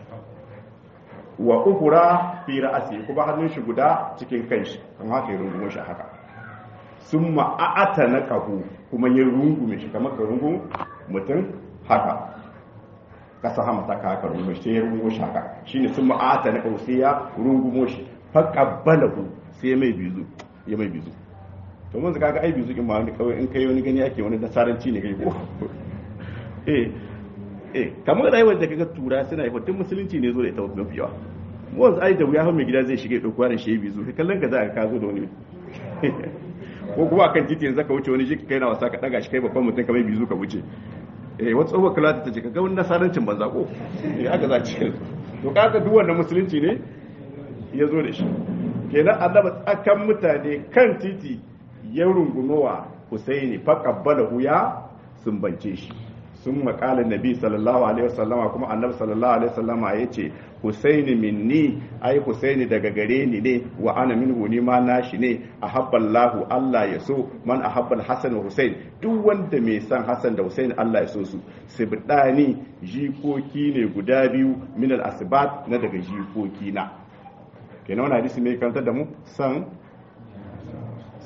wa ukura fi ra'asi kuma hannun shi guda cikin kanshi kan haka ya rungume shi haka sun ma'ata na kahu kuma ya rungume shi kamar ka rungun mutum haka kasa hamata ka haka rungume shi sai ya rungume shi haka shine sun ma'ata na kahu sai ya rungumo shi faƙabbalahu sai ya mai bizu ya mai bizu to mun zaka ga ai bizu in ma wani kawai in kai wani gani ake wani nasaranci ne kai ko eh eh kamar rayuwar da kaga tura suna yi tun musulunci ne zo da ita mafi yawa mu wanzu ai da wuya har mai gida zai shiga ya dauko yaron shi bizu kai kallon ka za ka zo da wani ko kuma akan titi yanzu ka wuce wani shi kai na wasa ka daga shi kai babban mutum kamar bizu ka wuce eh wata tsohuwar kula ta ce ka ga wani nasarancin banza ko eh aka za ci to kaga duk wannan musulunci ne ya zo da shi kenan annaba tsakan mutane kan titi ya rungunowa Husaini faqabbalahu ya sumbance shi sun makalin nabi sallallahu alaihi wasallama kuma annabi sallallahu alaihi wasallama ya ce husaini minni ai husaini daga gare ni ne wa ana minhu ni ma nashi ne ahabballahu Allah ya so man ahabbal hasan wa husain duk wanda mai san hasan da husain Allah ya so su sibdani jikoki ne guda biyu min al asbat na daga jikoki na kenan wannan hadisi mai kantar da mu san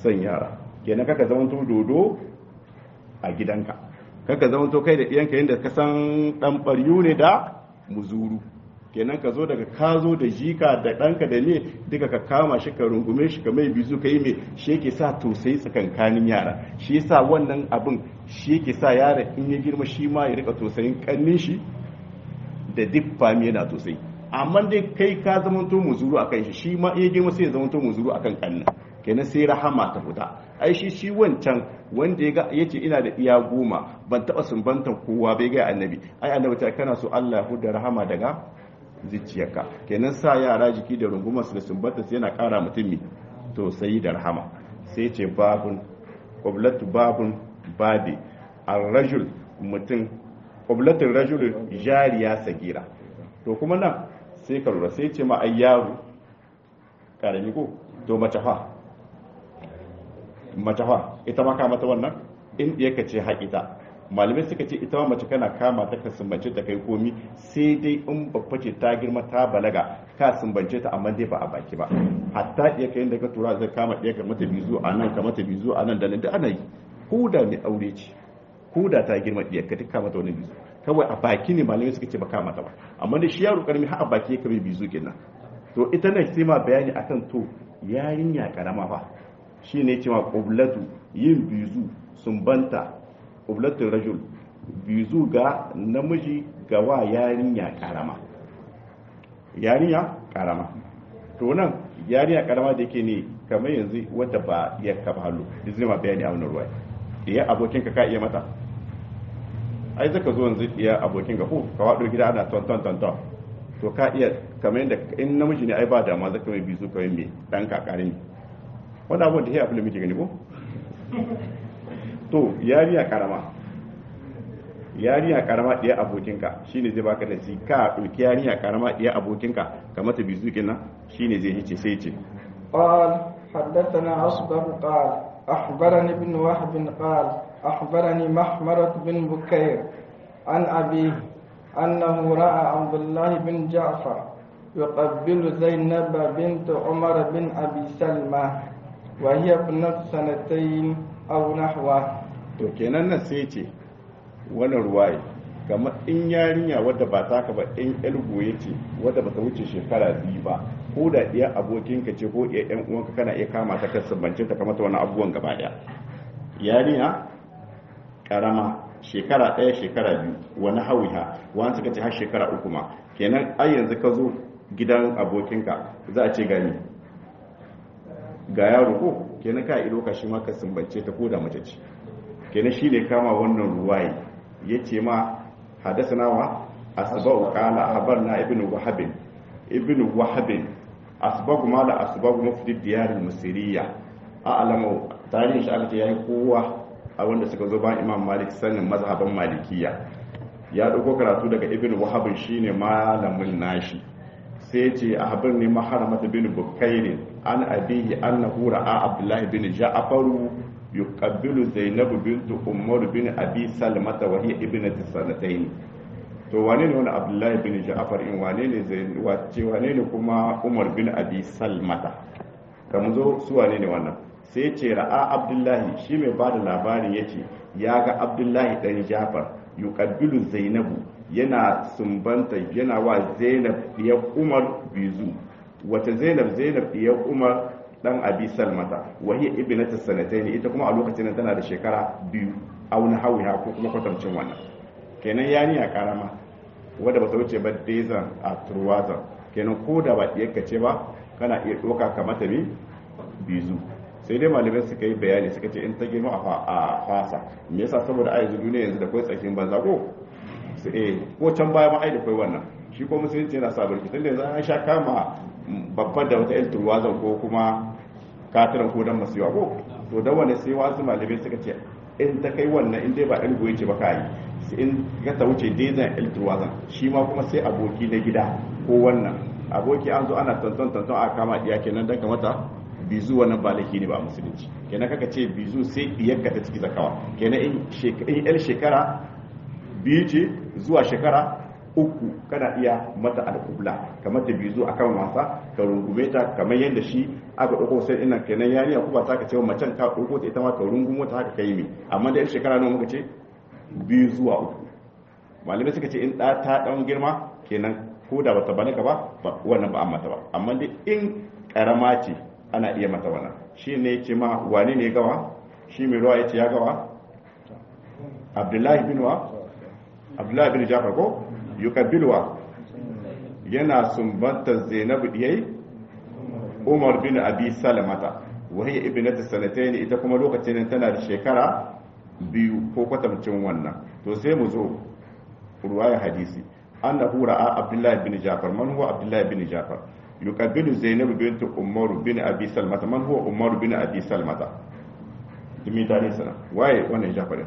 son yara kenan kaka zama to dodo a gidanka kaka zama to kai da iyanka yadda ka san dan baryu ne da muzuru kenan ka zo daga ka zo da jika da ɗanka da ne duka ka kama shi ka rungume shi ka mai bizu ka yi mai shi yake sa tausayi tsakankanin yara shi yasa wannan abin shi yake sa yara in ya girma shi ma ya rika tausayin kannin shi da duk fami yana tausayi amma dai kai ka zamanto muzuru akan shi shi ma in ya girma sai ya zamanto muzuru akan kannin kenan sai rahama ta fita ai shi shi wancan wanda ya ga yace ina da iya goma ban taba sumbantan kowa bai ga annabi ai annabi ta kana so Allah ya huda rahama daga zuciyarka kenan sa yara jiki da rungumar su da sumbata sai yana kara mutum to sai da rahama sai ce babun qablatu babun badi ar-rajul mutum qablatul rajul jariya sagira to kuma nan sai ka lura sai ce ma ayyaru karami ko to mace fa mace fa ita ma ka mata wannan in ka ce haƙita malamai suka ce ita ma mace kana kama ta ka sumbance ta kai komi sai dai in babba ce ta girma ta balaga ka sumbance ta amma dai ba a baki ba hatta iya kai da ka tura zai kama ɗaya ka mata bizu a nan ka mata bizu a nan da nan da ana yi ko da mai aure ce ko da ta girma ɗaya ka duka mata wani bizu kawai a baki ne malamai suka ce ba kama ta ba amma da shi yaro karami har a baki ya kame bizu kenan to ita nan sai ma bayani akan to yarinya karama fa shine cewa qublatu yin bizu sumbanta ublatin rajul bizu ga namiji ga wa yarinya karama yarinya karama to nan yarinya karama da yake ne kamar yanzu wadda ba ya kaba halu izini ma bayani a wani ruwa iya abokin ka iya mata ai zaka zo yanzu iya abokin ka ko ka wado gida ana ton ton ton ton to ka iya kamar yadda in namiji ne ai ba dama zaka mai bizu kawai mai dan kakarin wanda abubuwan da ya fi da muke gani ko to yariya karama yariya karama ɗaya abokinka shine zai baka da shi ka ɗauki yariya karama ɗaya abokinka ka mata bizu kenan shine zai hice sai ce قال حدثنا أصبر قال أخبرني ابن وهب قال أخبرني محمرة بن بكير عن أبيه أنه رأى عبد الله بن جعفر يقبل زينب بنت عمر بن أبي سلمة وهي ابنة سنتين أو نحوه to kenan nan sai ce wannan ruwaye kamar in yarinya wadda ba taka ba in elgoye ce wadda ba ta wuce shekara biyu ba ko da iya abokinka ce ko iya yan uwanka kana iya kama ta kasance ta kamata wani abubuwan gaba daya yarinya karama shekara ɗaya shekara biyu wani hawiha wani suka ce har shekara uku ma kenan ai yanzu ka zo gidan abokinka za a ce gani ga yaro ko kenan ka ido ka shi ma ka sumbance ta ko da mace ce kenan shi ne kama wannan ruwaye ya ce ma hadasa nawa asba'u qala habarna ibn wahab ibn wahab asba'u ma la asba'u mufti diyar al-musiriya a'lamu tarihin shi aka ce yayi kowa a wanda suka zo bayan imam malik sanin mazhaban malikiya ya dauko karatu daga ibn wahab shine malamin nashi sai ce a habir ne maharamata bin bukairin an abihi annahu ra'a abdullahi bin ja'faru yuqabbilu zainab bint umar bin abi salmata wa hiya ibnatu sanatayn to wane ne wani abdullahi bin ja'far in wane ne zain wace wane ne kuma umar bin abi salmata kamar zo su wane ne wannan sai ce ra'a abdullahi shi mai bada labarin yace ya ga abdullahi dan ja'far yuqabbilu zainabu yana sumbanta yana wa zainab ya umar bizu wata zainab zainab ya umar dan abi salmata wahiya ibnatu sanatayn ita kuma a lokacin tana da shekara biyu auna hawiha ko kuma kwatancin wannan kenan yani ya karama wanda ba ta wuce ba dezan a turwazan kenan ko da ba iya ce ba kana iya doka ka mata ne bizu sai dai malamai suka yi bayani suka ce in ta girma a fasa me yasa saboda a yanzu duniya yanzu da kai tsakin banza ko su eh ko can baya ma ai da kai wannan shi ko musulunci yana sa barki tunda yanzu an sha kama babbar da wata yan turwazan ko kuma katiran ko dan masu yawa ko to da wani sai wasu malamai suka ce in ta kai wannan in dai ba ɗan goyi ce ba ka yi sai in ka ta wuce dezan el turwazan shi ma kuma sai aboki na gida ko wannan aboki an zo ana tantan tantan a kama iya kenan dan kamata bizu wannan ba laifi ne ba musulunci kenan kaka ce bizu sai iyakka ta ciki zakawa kenan in in el shekara biyu ce zuwa shekara uku kana iya mata alƙubla kamar ta bizu akan wasa ka rungume ta kamar yadda shi aka ɗauko sai ina kenan yariya kuma ta ka ce macen ka ɗauko ta ita ma ka rungumo ta haka kai mi amma da yan shekara nawa muka ce biyu zuwa uku malamai suka ce in ɗa ta ɗan girma kenan ko da bata balaga ba wannan ba an mata ba amma dai in ƙarama ce ana iya mata wannan shi ne ce ma wani ne gawa shi mai ruwa ya ce ya gawa abdullahi bin wa abdullahi bin jafar ko yukabilwa yana sumbantar zainabu diyai umar bin abi salamata wahiyar ibnatu sanatayn ita kuma lokacin tana da shekara biyu ko kwatamcin wannan to sai mu zo ruwayar hadisi annahu ra'a abdullahi bin jafar man huwa abdullahi bin jafar yuqabilu zainab bint umar bin abi salmata man huwa umar bin abi salmata dimi tare sana waye wannan jafar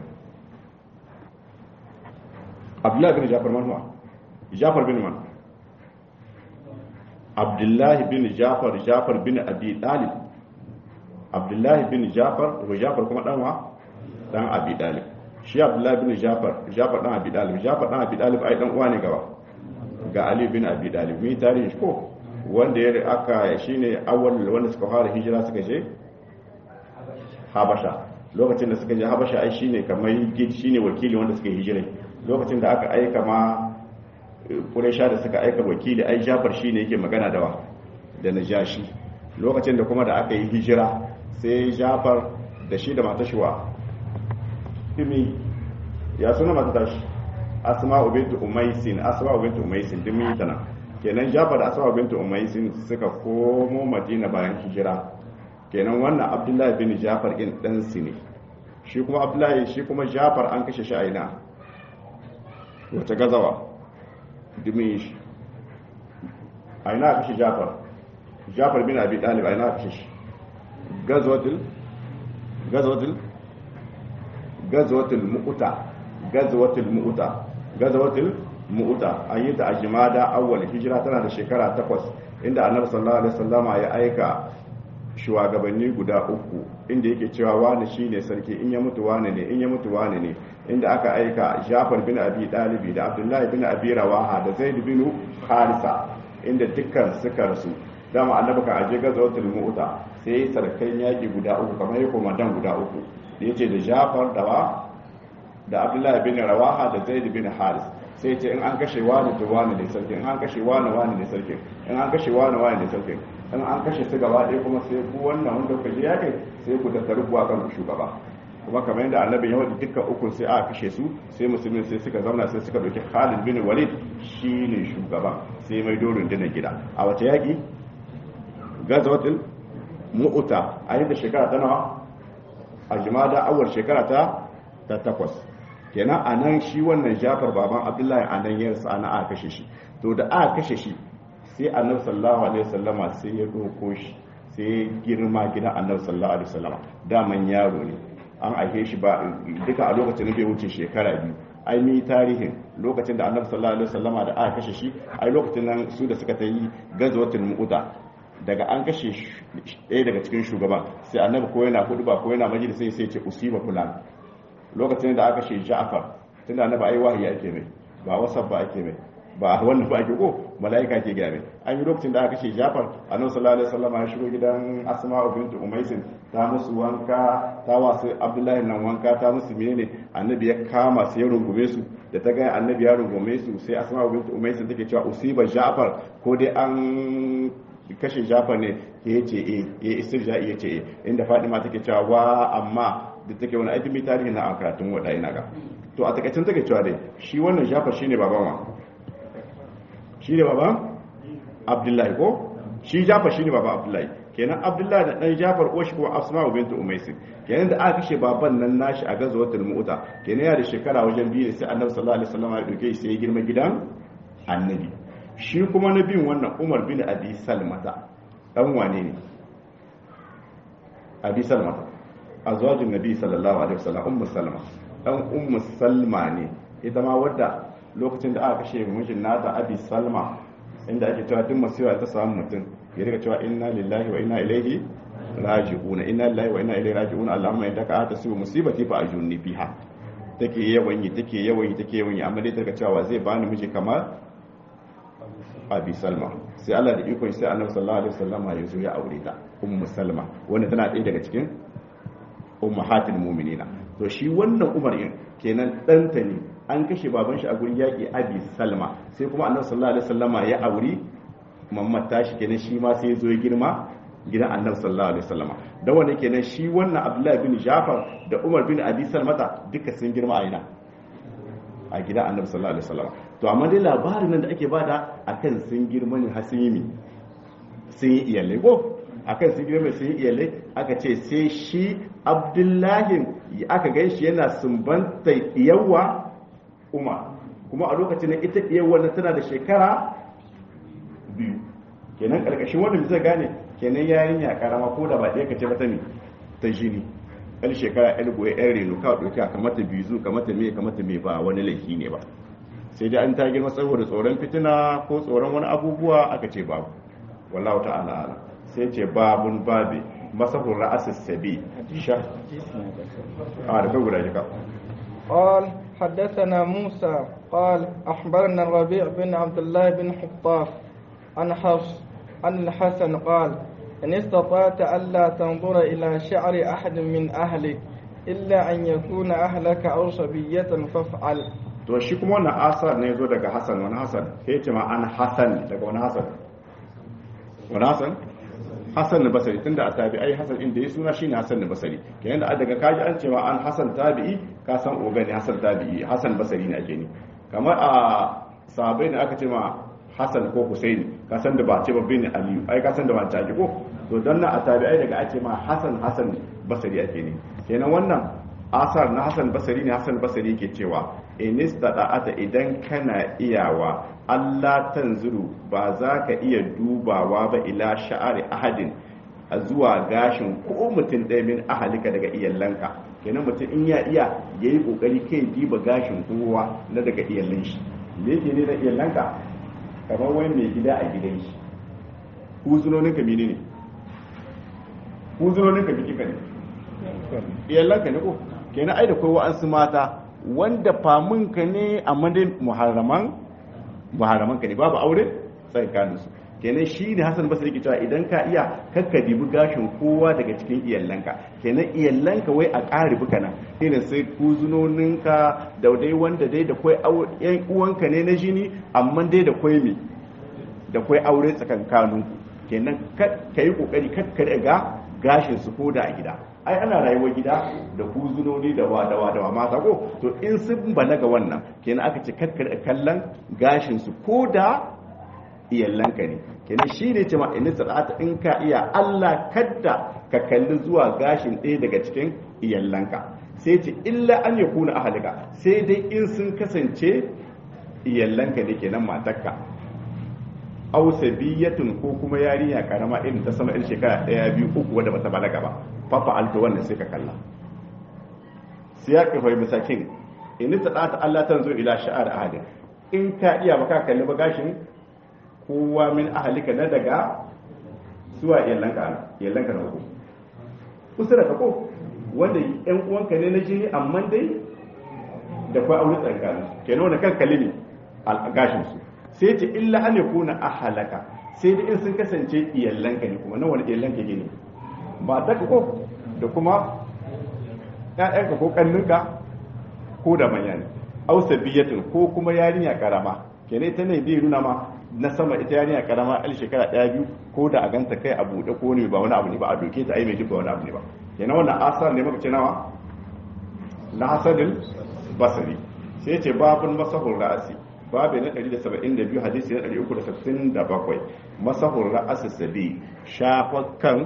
abdullahi bin jafar man huwa jafar bin man abdullahi bin jafar jafar bin abi talib abdullahi bin jafar wa jafar kuma dan wa dan abi talib shi abdullahi bin jafar jafar dan abi talib jafar dan abi talib ai dan uwa ne gaba ga ali bin abi talib mi tarihi ko wanda ya aka shine awwal wanda suka fara hijira suka je habasha lokacin da suka je habasha ai shine kamar shine wakili wanda suka hijira lokacin da aka aika ma Quraysha da suka aika wakili ai Jafar shine yake magana da wa da Najashi lokacin da kuma da aka yi hijira sai Jafar da shi da matashiwa dimi ya suna mata tashi Asma'u bint Umaysin Asma'u bint Umaysin dimi tana kenan Jafar da Asma'u bint Umaysin suka komo Madina bayan hijira kenan wannan Abdullahi bin Jafar din dan ne shi kuma Abdullahi shi kuma Jafar an kashe shi a ina wata gazawa dimi shi a ina kashe jafar jafar bin abi dalib a ina kashe shi gazwatul gazwatul gazwatul mu'uta gazwatul mu'uta gazwatul mu'uta an yi ta a jimada awwal hijira tana da shekara takwas inda annabi sallallahu alaihi wasallama ya aika shugabanni guda uku inda yake cewa wani shine sarki in ya mutu wani ne in ya mutu wani ne inda aka aika Jafar bin Abi Dalibi da Abdullahi bin Abi Rawaha da Zaid bin Harisa inda dukkan suka rasu dama annabi kan aje gazawatul mu'ta sai sarkan yaki guda uku kamar yake komandan guda uku da yace da Jafar da wa da Abdullahi bin Rawaha da Zaid bin Haris sai ce in an kashe wani to wani ne sarki in an kashe wani wani ne sarki in an kashe wani wani ne sarki in an kashe su gaba ɗaya kuma sai ku wannan wanda kuka ji yakin sai ku tattaru kuwa kan ku shugaba kuma kamar yadda annabi ya wadda dukkan ukun sai aka kashe su sai musulmin sai suka zauna sai suka dauki Khalid bin Walid shine shugaba sai mai dorin dina gida a wata yaki gazawatul mu'uta a yadda shekara ta nawa a jimada awar shekara ta ta takwas kenan a nan shi wannan jafar baban abdullahi a nan yarsa ana aka kashe shi to da aka kashe shi sai annabi sallallahu alaihi wasallama sai ya doko shi sai girma gidan annabi sallallahu alaihi wasallama daman yaro ne an aike shi ba duka a lokacin da bai wuce shekara biyu ai ni tarihin lokacin da annabi sallallahu alaihi wasallama da aka kashe shi ai lokacin nan su da suka ta yi gazwatul mu'uda daga an kashe ɗaya daga cikin shugaban sai annabi ko yana hudu ba ko yana majalisa sai sai ce usiba fulan lokacin da aka kashe Ja'far tunda annabi ai wahayi ake mai ba wasab ba ake mai ba wannan ba ake ko mala'ika ke gaya mai an yi lokacin da aka kashe Ja'far annabi sallallahu alaihi wasallam ya shigo gidan Asma'u bint Umaysin ta musu wanka ta wasu Abdullahi nan wanka ta musu menene annabi ya kama su ya rungume su da ta ga annabi ya rungume su sai Asma'u bint Umaysin take cewa usiba Ja'far ko dai an kashe Ja'far ne ya ce eh ya istirja ya ce eh inda Fatima take cewa wa amma da take wani aikin tarihi na karatun wada ina ga to a takaicin take cewa dai shi wannan Ja'far shine baban wa shi ne baban Abdullahi ko shi Ja'far shine baban Abdullahi kenan Abdullahi da dan Ja'far ko shi kuma Asma'u bint Umaysi kenan da aka kashe baban nan nashi a gazawatul Mu'ta kenan ya da shekara wajen biyu sai Annabi sallallahu alaihi wasallam ya dauke shi sai ya girma gidan Annabi shi kuma na biyun wannan Umar bin Abi Salmata dan wane ne Abi Salmata azwajin Nabi sallallahu alaihi wasallam Ummu Salma dan Ummu Salma ne ita ma wadda lokacin da aka kashe mijin nata Abi Salma inda ake cewa duk masiwa ta samu mutum ya riga cewa inna lillahi wa inna ilaihi raji'una inna lillahi wa inna ilaihi raji'una allahumma innaka atasibu musibati fa ajurni fiha take yawan yi take yawan yi take yawan yi amma dai ta cewa zai bani miji kamar abi salma sai Allah da ikon sai annabi sallallahu alaihi wasallam ya zo ya aure ta ummu salma wanda tana ɗaya daga cikin ummahatul mu'minina to shi wannan umar din kenan ɗanta ne an kashe baban shi a gurin yaƙi abi salma sai kuma annabi sallallahu alaihi wasallam ya auri mamman tashi kenan shi ma sai ya zo ya girma gidan annabi sallallahu alaihi wasallam da wanda kenan shi wannan abdullahi bin jafar da umar bin abi salmata duka sun girma a ina a gidan annabi sallallahu alaihi wasallam to amma dai labarin nan da ake bada akan sun girma ne har sun yi sun yi iyalai ko akan sun girma sun yi iyalai aka ce sai shi abdullahi aka gan shi yana sumbanta yawa umar kuma a lokacin da ita yawa na tana da shekara biyu kenan karkashin wanda zai gane kenan yarinya karama ko da ba ɗaya kace mata ne ta jini ɗan shekara ɗan goye ɗan reno ka ɗauki a kamata bizu kamata me kamata me ba wani laifi ne ba sai dai an ta girma saboda tsoron fitina ko tsoron wani abubuwa aka ce babu wallahu ta'ala ala sai ce babun babi masahur ra'asis sabi sha a da kai guda jika قال حدثنا موسى قال أخبرنا الربيع بن عبد الله بن حطاف عن حفص عن الحسن قال إن استطعت ألا تنظر إلى شعر أحد من أهلك إلا أن يكون أهلك أو صبية فافعل to shi kuma wannan asar ne zo daga Hassan wani Hassan sai ce ma an Hassan daga wani Hassan wani Hassan Hassan na Basri tunda a tabi'ai Hassan inda ya suna shine Hassan na Basri kenan da daga kaji an ce ma an Hassan tabi'i ka san ogani Hassan tabi'i Hassan Basri ne ake ni kamar a sahabbai da aka ce ma Hassan ko Husaini ka san da ba ce ba bin Aliyu ai ka san da ba ta ko to dan nan a tabi'ai daga ake ma Hassan Hassan Basri ake ne kenan wannan asar na Hassan Basri ne Hassan Basri ke cewa inistada'ata idan kana iyawa Allah tanzuru ba za ka iya dubawa ba ila sha'ari ahadin a zuwa gashin ko mutum ɗaya min ahalika daga iyalanka kenan mutum in ya iya ya yi ƙoƙari kai diba gashin kowa na daga iyalan shi me yake ne da iyalanka kamar wani mai gida a gidan shi huzunoninka mene ne huzunoninka biki ka ne iyalanka ne ko kenan ai da kai wa'ansu mata wanda famunka ne a madin muharraman muharraman ka ne babu aure tsakanin su kenan shi ne Hassan Basri ke cewa idan ka iya kakka dibi gashin kowa daga cikin iyalanka kenan iyalanka wai a ƙari buka nan irin sai kuzunoninka da dai wanda dai da kwai yan uwanka ne na jini amma dai da kwai me da kwai aure tsakankanin kenan ka yi kokari kakka ga gashin su koda a gida ai ana rayuwar gida da kuzunoni da wa da wa da wa mata ko to in sun balaga wannan kenan aka ce kakkar kallon gashin su ko da iyallanka ne kenan shi ne cewa in sadata in ka iya Allah kadda ka kalli zuwa gashin ɗaya daga cikin iyallanka sai ce illa an ya kuna ahalika sai dai in sun kasance iyallanka ne kenan matarka aw sabiyatun ko kuma yarinya karama irin ta sama irin shekara daya biyu uku wadda bata balaga ba fa fa'altu wannan sai ka kalla siyaqi fa misakin in ta ta Allah tanzo ila sha'ar ahadin in ka iya baka kalli ba gashin kowa min ahalika na daga zuwa yallanka yallanka na uku usura ka ko wanda yan uwanka ne na jini amma dai da kwa aure tsakanin kenan wanda kan kalli ne gashin su sai ce illa an yakuna ahalaka sai da in sun kasance iyallanka ne kuma na wani iyallanka ne ba ta ko da kuma ƴaƴanka ko kannunka ko da manya ne aw sabiyatin ko kuma yarinya karama kenan ita ne bai nuna ma na sama ita yarinya karama al shekara ɗaya biyu ko da a ganta kai a buɗe ko ne ba wani abu ne ba a doke ta ai mai duk ba wani abu ne ba kenan wannan asar ne muka ce nawa na hasadin basari sai ce babun masahur ra'asi babu na 172 hadisi na 367 masahur ra'asi sabi shafakan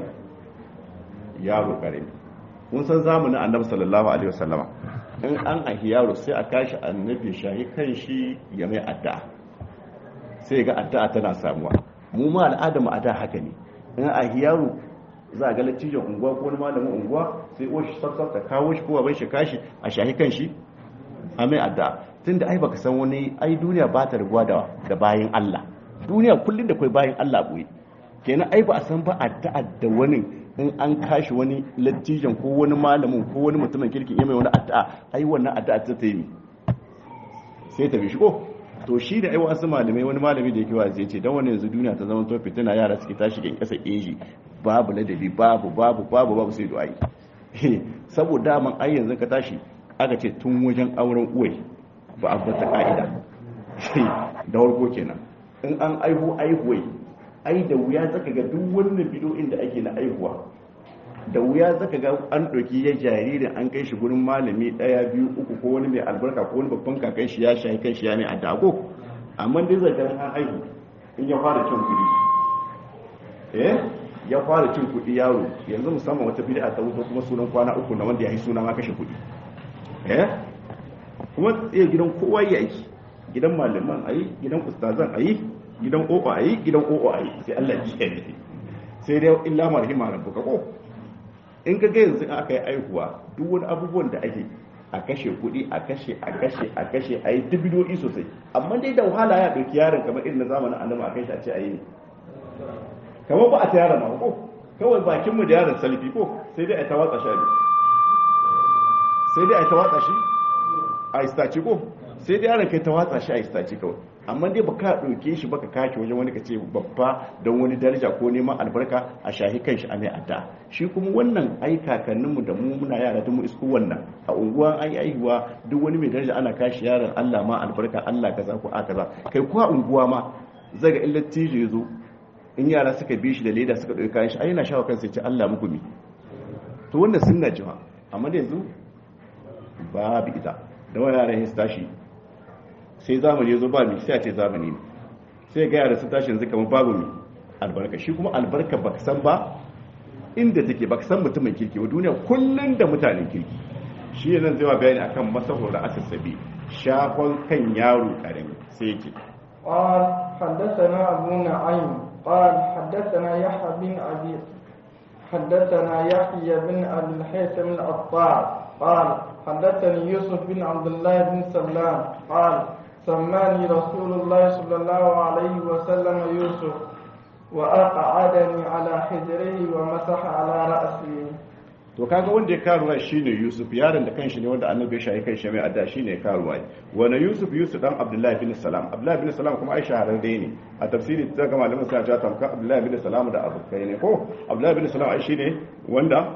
yaro karami mun san zamanin annabi sallallahu alaihi wasallama in an ahi yaro sai a kashi annabi shahi kan shi ya mai addu'a sai ga addu'a tana samuwa mu ma al'adar mu a da haka ne in ahi yaro za a ga lattijan unguwa ko wani malamin unguwa sai o shi sassar ta kawo shi ko ban shi kashi a shahi kan shi a mai addu'a tunda ai baka san wani ai duniya ba ta riguwa da da bayin Allah duniya kullun da kai bayin Allah boye kenan ai ba a san ba addu'a da wani in an kashi wani lattijan ko wani malamin ko wani mutumin kirkin ya mai wani addu'a ai wannan addu'a ta ta yi sai ta bi shi ko to shi da ai wasu malamai wani malami da yake wa zai ce dan wani yanzu duniya ta zama to fitina yara suke tashi gan kasa eji babu ladabi babu babu babu babu sai du'ai saboda man ai yanzu ka tashi aka ce tun wajen auren uwai ba a bata ka'ida da warko kenan in an aihu aihuwai ai da wuya zaka ga duk wannan bidoyin da ake na aihuwa da wuya zaka ga an ɗauki ya jaririn an kai shi gurin malami ɗaya biyu uku ko wani mai albarka ko wani babban kakan shi ya shayi kan shi ya mai adago amma dai zaka an aihu in ya fara cin kuɗi eh ya fara cin kuɗi yaro yanzu musamman wata bid'a ta wuto kuma sunan kwana uku na wanda ya yi suna ma kashe kuɗi eh kuma tsaye gidan kowa ya aiki gidan malaman ayi gidan ustazan ayi gidan ƙoƙo ayi gidan ƙoƙo ayi sai Allah ya kiyaye sai dai illa marhima rabbuka ko in ka ga yanzu aka yi aihuwa duk wani abubuwan da ake a kashe kuɗi a kashe a kashe a kashe a yi dubidoyi sosai amma dai da wahala ya ɗauki yaron kamar irin na zamanin annaba a kai shi a ce a yi ne kamar ba a ta yaron ma ko kawai bakin mu da yaron salfi ko sai dai a ta watsa shi sai dai a ta watsa shi a istaci ko sai dai yaron kai ta watsa shi a istaci kawai amma dai baka ɗauke shi baka kake wajen wani ka ce babba don wani daraja ko neman albarka a shahi kan shi a mai adda shi kuma wannan ai kakanninmu da mu muna yara da mu isku wannan a unguwa an yi aihuwa duk wani mai daraja ana kashi yaron Allah ma albarka Allah kaza ko a kaza kai ko a unguwa ma zaga illar tijo ya zo in yara suka bi shi da leda suka ɗauki kayan shi ai yana shawo kansa ya ce Allah muku mi to wannan sunna jiwa amma da yanzu babu ita da wani yaran su tashi sai zamani ya zo ba mi sai a ce zamani ne sai ga yara su tashi yanzu kamar babu mi albarka shi kuma albarka baka san ba inda take baka san mutumin kirki wa duniya kullun da mutanen kirki shi ne nan zai wa bayani akan masahur da asasabi shafon kan yaro karami sai yake قال حدثنا أبو نعيم قال حدثنا يحيى بن أبي حدثنا يحيى بن أبي الحيثم العطار قال حدثني يوسف بن عبد الله بن سلام قال سماني رسول الله صلى الله عليه وسلم يوسف وأقعدني على حجره ومسح على رأسي to kaga wanda ya karuwa shine Yusuf yaron da kanshi ne wanda annabi ya shahi kanshi mai adda shine karuwa wani Yusuf Yusuf dan Abdullahi bin Salam Abdullahi bin Salam kuma ai shahararre ne a tafsiri ta ga malamin suna cewa tamka Abdullahi bin Salam da abokai ne ko Abdullahi bin Salam ai shine wanda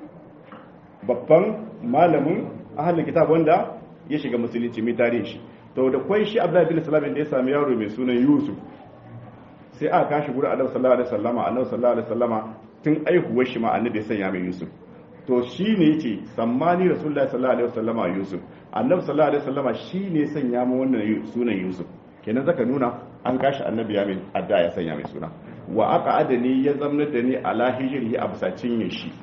babban malamin ahlul kitab wanda ya shiga musulunci mai tarihi shi to da kwai shi Abdullahi bin Salam da ya sami yaro mai sunan Yusuf sai aka kashi gurin Annabi sallallahu alaihi wasallama Annabi sallallahu alaihi wasallama tun aihuwar shi ma Annabi ya sanya mai Yusuf to shi ne ce sammani rasulullahi sallallahu alaihi wasallama yusuf annabi sallallahu alaihi wasallama shi ne sanya mu wannan sunan yusuf kenan zaka nuna an kashi annabi ya mai adda ya sanya mai suna wa aka adani ya zamna da ni ala hijrihi a bisa cinye shi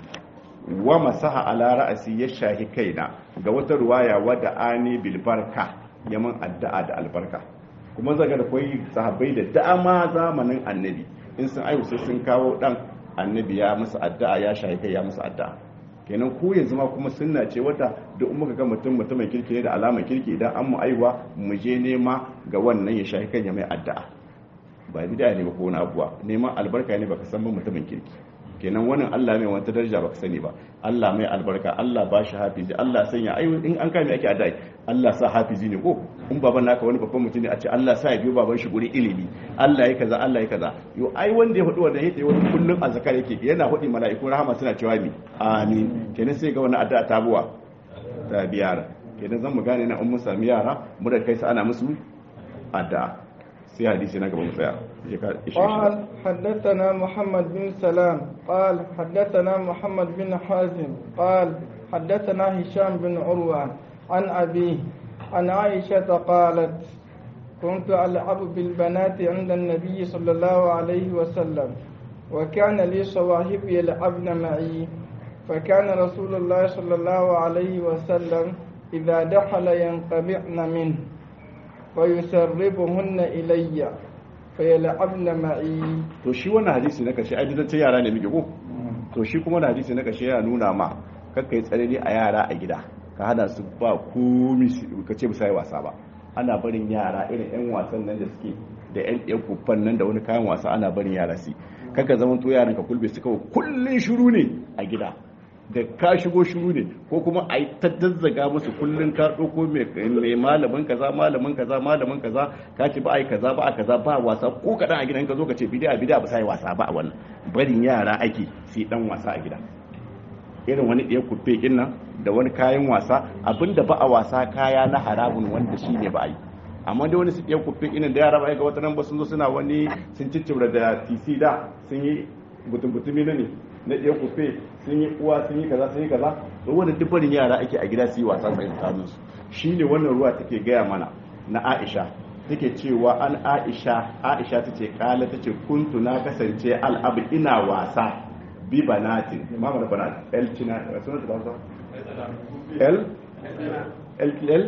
wa masaha ala ra'asi ya shahi kaina ga wata ruwaya wadda ani bil barka yaman addu'a da albarka kuma zaga da koyi sahabbai da dama zamanin annabi in sun aihu sai sun kawo dan annabi ya musu addu'a ya shahi kai ya musu addu'a kenan ku yanzu ma kuma sunna ce wata da in muka ga mutum mutumin kirki ne da alamar kirki idan an mu aiwa mu je nema ga wannan ya shahi kai ya mai addu'a ba bid'a ne ba ko wani abuwa neman albarka ne baka san ba mutumin kirki kenan wannan Allah mai wata daraja baka sani ba Allah mai albarka Allah ba shi hafizi Allah sanya ai in an kame ake addu'a Allah sa hafizi ne ko in baban naka wani babban mutum ne a ce Allah sa ya biyo baban shi guri ilimi Allah ya kaza Allah ya kaza yo ai wanda ya hudu wanda yake wani kullun azkar yake yana hudi mala'iku rahama suna cewa mi amin kenan sai ga wannan addu'a ta buwa ta biyara kenan zan mu gane na in mun sami yara mu da kai sa ana musu addu'a sai hadisi na gaba mu tsaya قال حدثنا محمد بن سلام قال حدثنا محمد بن حازم قال حدثنا هشام بن عروة عن أبيه عن عائشة قالت كنت ألعب بالبنات عند النبي صلى الله عليه وسلم وكان لي صواهب يلعبن معي فكان رسول الله صلى الله عليه وسلم إذا دخل ينقبعن منه ويسربهن إلي فيلعبن معي to shi wannan hadisi na kashe ai ta yara ne muke ko to shi kuma wannan hadisi na kashe yana nuna ma kakka yi tsarari a yara a gida ka hana su ba komi ka ce musa wasa ba ana barin yara irin yan wasan nan da suke da yan yan kuffan nan da wani kayan wasa ana barin yara su kaka zaman to yaran ka kulbe suka kullun shiru ne a gida da ka shigo shiru ne ko kuma a yi ta dazzaga musu kullun ka ɗauko mai malamin kaza malamin kaza malamin kaza ka ce ba a yi kaza ba a kaza ba wasa ko kaɗan a gidan ka zo ka ce bidiya bidiya ba sa yi wasa ba a wannan barin yara ake sai dan wasa a gida irin wani ɗaya kufe ɗin nan da wani kayan wasa abinda ba a wasa kaya na haramun wanda shi ne ba a yi amma dai wani su ɗaya kufe ɗin da yara ba ga wata nan ba sun zo suna wani sun ciccibra da tc da sun yi butun-butumi na ne na ɗaya kufe sun yi uwa sun yi kaza sun yi kaza to wani dubbarin yara ake a gida su yi wasa sai tsakanin su shine wannan ruwa take gaya mana na Aisha take cewa an Aisha Aisha tace kala tace kuntu na kasance al'abu ina wasa bi banatin mama da banat el cina sunan ta ba el el el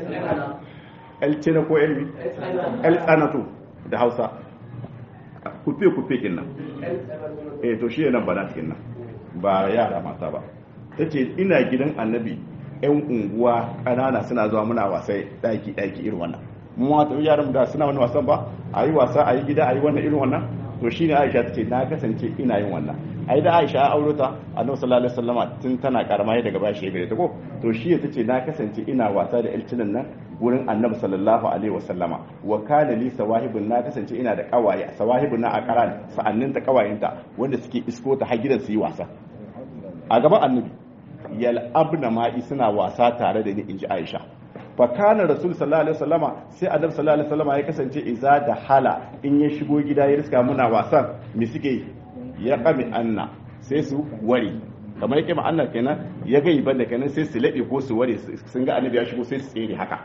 el cina ko el el tsanatu da Hausa kufe kufe kin nan eh to shi nan banat kin nan ba yara mata ba tace ina gidan annabi yan unguwa kanana suna zuwa muna wasai daki daki irin wannan mu wata yaran da suna wani wasan ba a yi wasa a yi gida a yi wannan irin wannan to shine Aisha tace na kasance ina yin wannan ai da Aisha ya auro ta Annabi sallallahu alaihi wasallama tun tana karama daga bashi ya gare ta ko to shi tace na kasance ina wasa da ilcinan nan gurin Annabi sallallahu alaihi wasallama wa kana li sawahibun na kasance ina da kawaye sawahibun na akaran sa'annin ta kawayenta wanda suke isko ta har gidan su yi wasa a gaban Annabi yal abna ma'i suna wasa tare da ni inji Aisha fa kana rasul sallallahu alaihi wasallama sai annabi sallallahu alaihi wasallama ya kasance iza da hala in ya shigo gida ya riska muna wasan me suke ya kame anna sai su ware kamar yake ma'anna kenan ya ga iban da kenan sai su laɓe ko su ware sun ga annabi ya shigo sai su tsere haka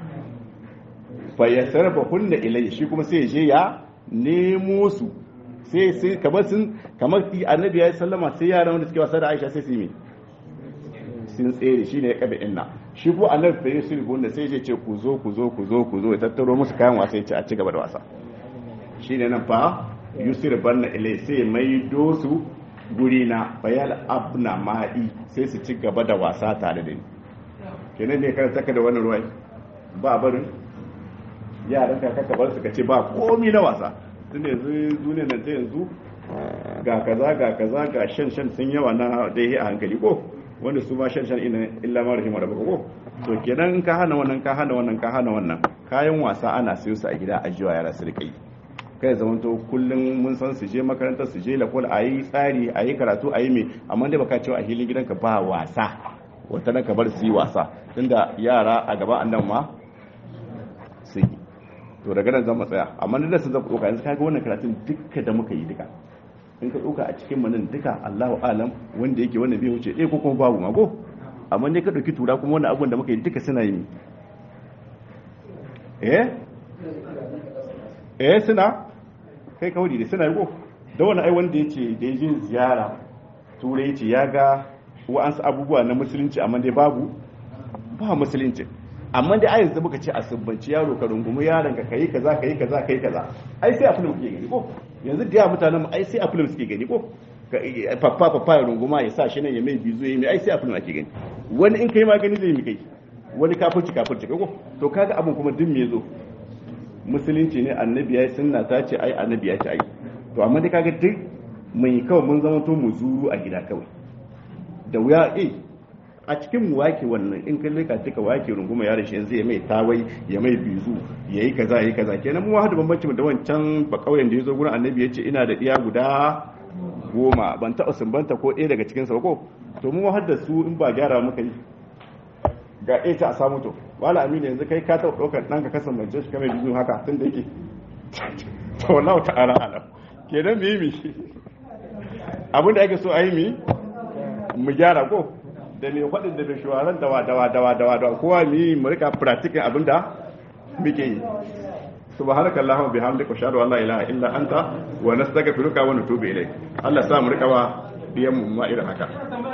fa ya sarfa hunna ilayya shi kuma sai ya je ya nemo su sai sai kamar sun kamar annabi ya sallama sai yaran wanda suke wasa da Aisha sai su yi sun tsere shine ya kabe inna shi ko annabi fa yusuf gunda sai ya ce ku zo ku zo ku zo ku zo ya tattaro musu kayan wasa ya ce a ci gaba da wasa shine nan fa yusuf banna ilai sai mai dosu guri na bayal abna ma'i sai su ci gaba da wasa tare da ni kenan ne kar taka da wannan ruwai ba barin yaran ka kaka bar su ka ce ba komi na wasa tun yanzu duniyar nan ta yanzu ga kaza ga kaza ga shan shan sun yawa na dai a hankali ko wanda su ma shan shan ina illa ma rahimar rabbaka ko to kenan in ka hana wannan ka hana wannan ka hana wannan kayan wasa ana siyo su a gida a jiwa yara su rika yi kai zaman to kullum mun san su je makarantar su je lakol a yi tsari a yi karatu a yi me amma dai baka cewa a hilin gidanka ba wasa wata nan ka bar su yi wasa tunda yara a gaban annan ma su yi to daga nan zan mu tsaya amma da sun zan ɗauka yanzu kaga wannan karatun duka da muka yi duka in ka ɗauka a cikin manin duka Allahu alam wanda yake wannan bai wuce ɗaya ko kuma babu mago amma ne ka ɗauki tura kuma wannan abubuwan da muka yi duka suna yi eh eh suna kai kawai da suna yi ko da wani ai wanda yace da ya je ziyara turai yace ya ga wa'ansu abubuwa na musulunci amma dai babu ba musulunci amma dai ai yanzu muka ce a subbanci yaro ka rungumi yaron ka kai kaza kai kaza kai kaza ai sai a film kuke gani ko yanzu da mutanen mu ai sai a film suke gani ko papa papa ya runguma ya sa shi nan ya mai bizu ya mai ai sai a film ake gani wani in kai magani zai mi kai wani kafirci kafirci ko to kaga abun kuma din me zo musulunci ne annabi ya sunna ta ce ai annabi ya ce ai to amma dai kaga duk mai kawai mun zama to mu zuru a gida kawai da wuya eh a cikin mu wake wannan in kai leka tuka wake runguma yaron shi yanzu ya mai tawai ya mai bizu ya yi kaza ya yi kaza kenan mu hada bambanci da wancan ba kauyen da ya zo gurin annabi ya ce ina da iya guda goma ban taɓa sumbanta ko ɗaya daga cikin ko to mu har da su in ba gyara muka yi ga ɗaya ta a samu to wala amina yanzu kai ka taɓa ɗaukar ɗan ka kasan bance shi kamar bizu haka tun da yake to wallahu ta'ala alam kenan me yi mi abin da ake so a yi mi mu gyara ko da mai faɗin da mai shawarar dawa dawa dawa dawa dawa kowa mi mu rika practicing abin da muke yi subhanaka allahumma bihamdika ashhadu an la ilaha illa anta wa nastaghfiruka wa natubu ilayk Allah sa mu rika wa biyan mu ma irin haka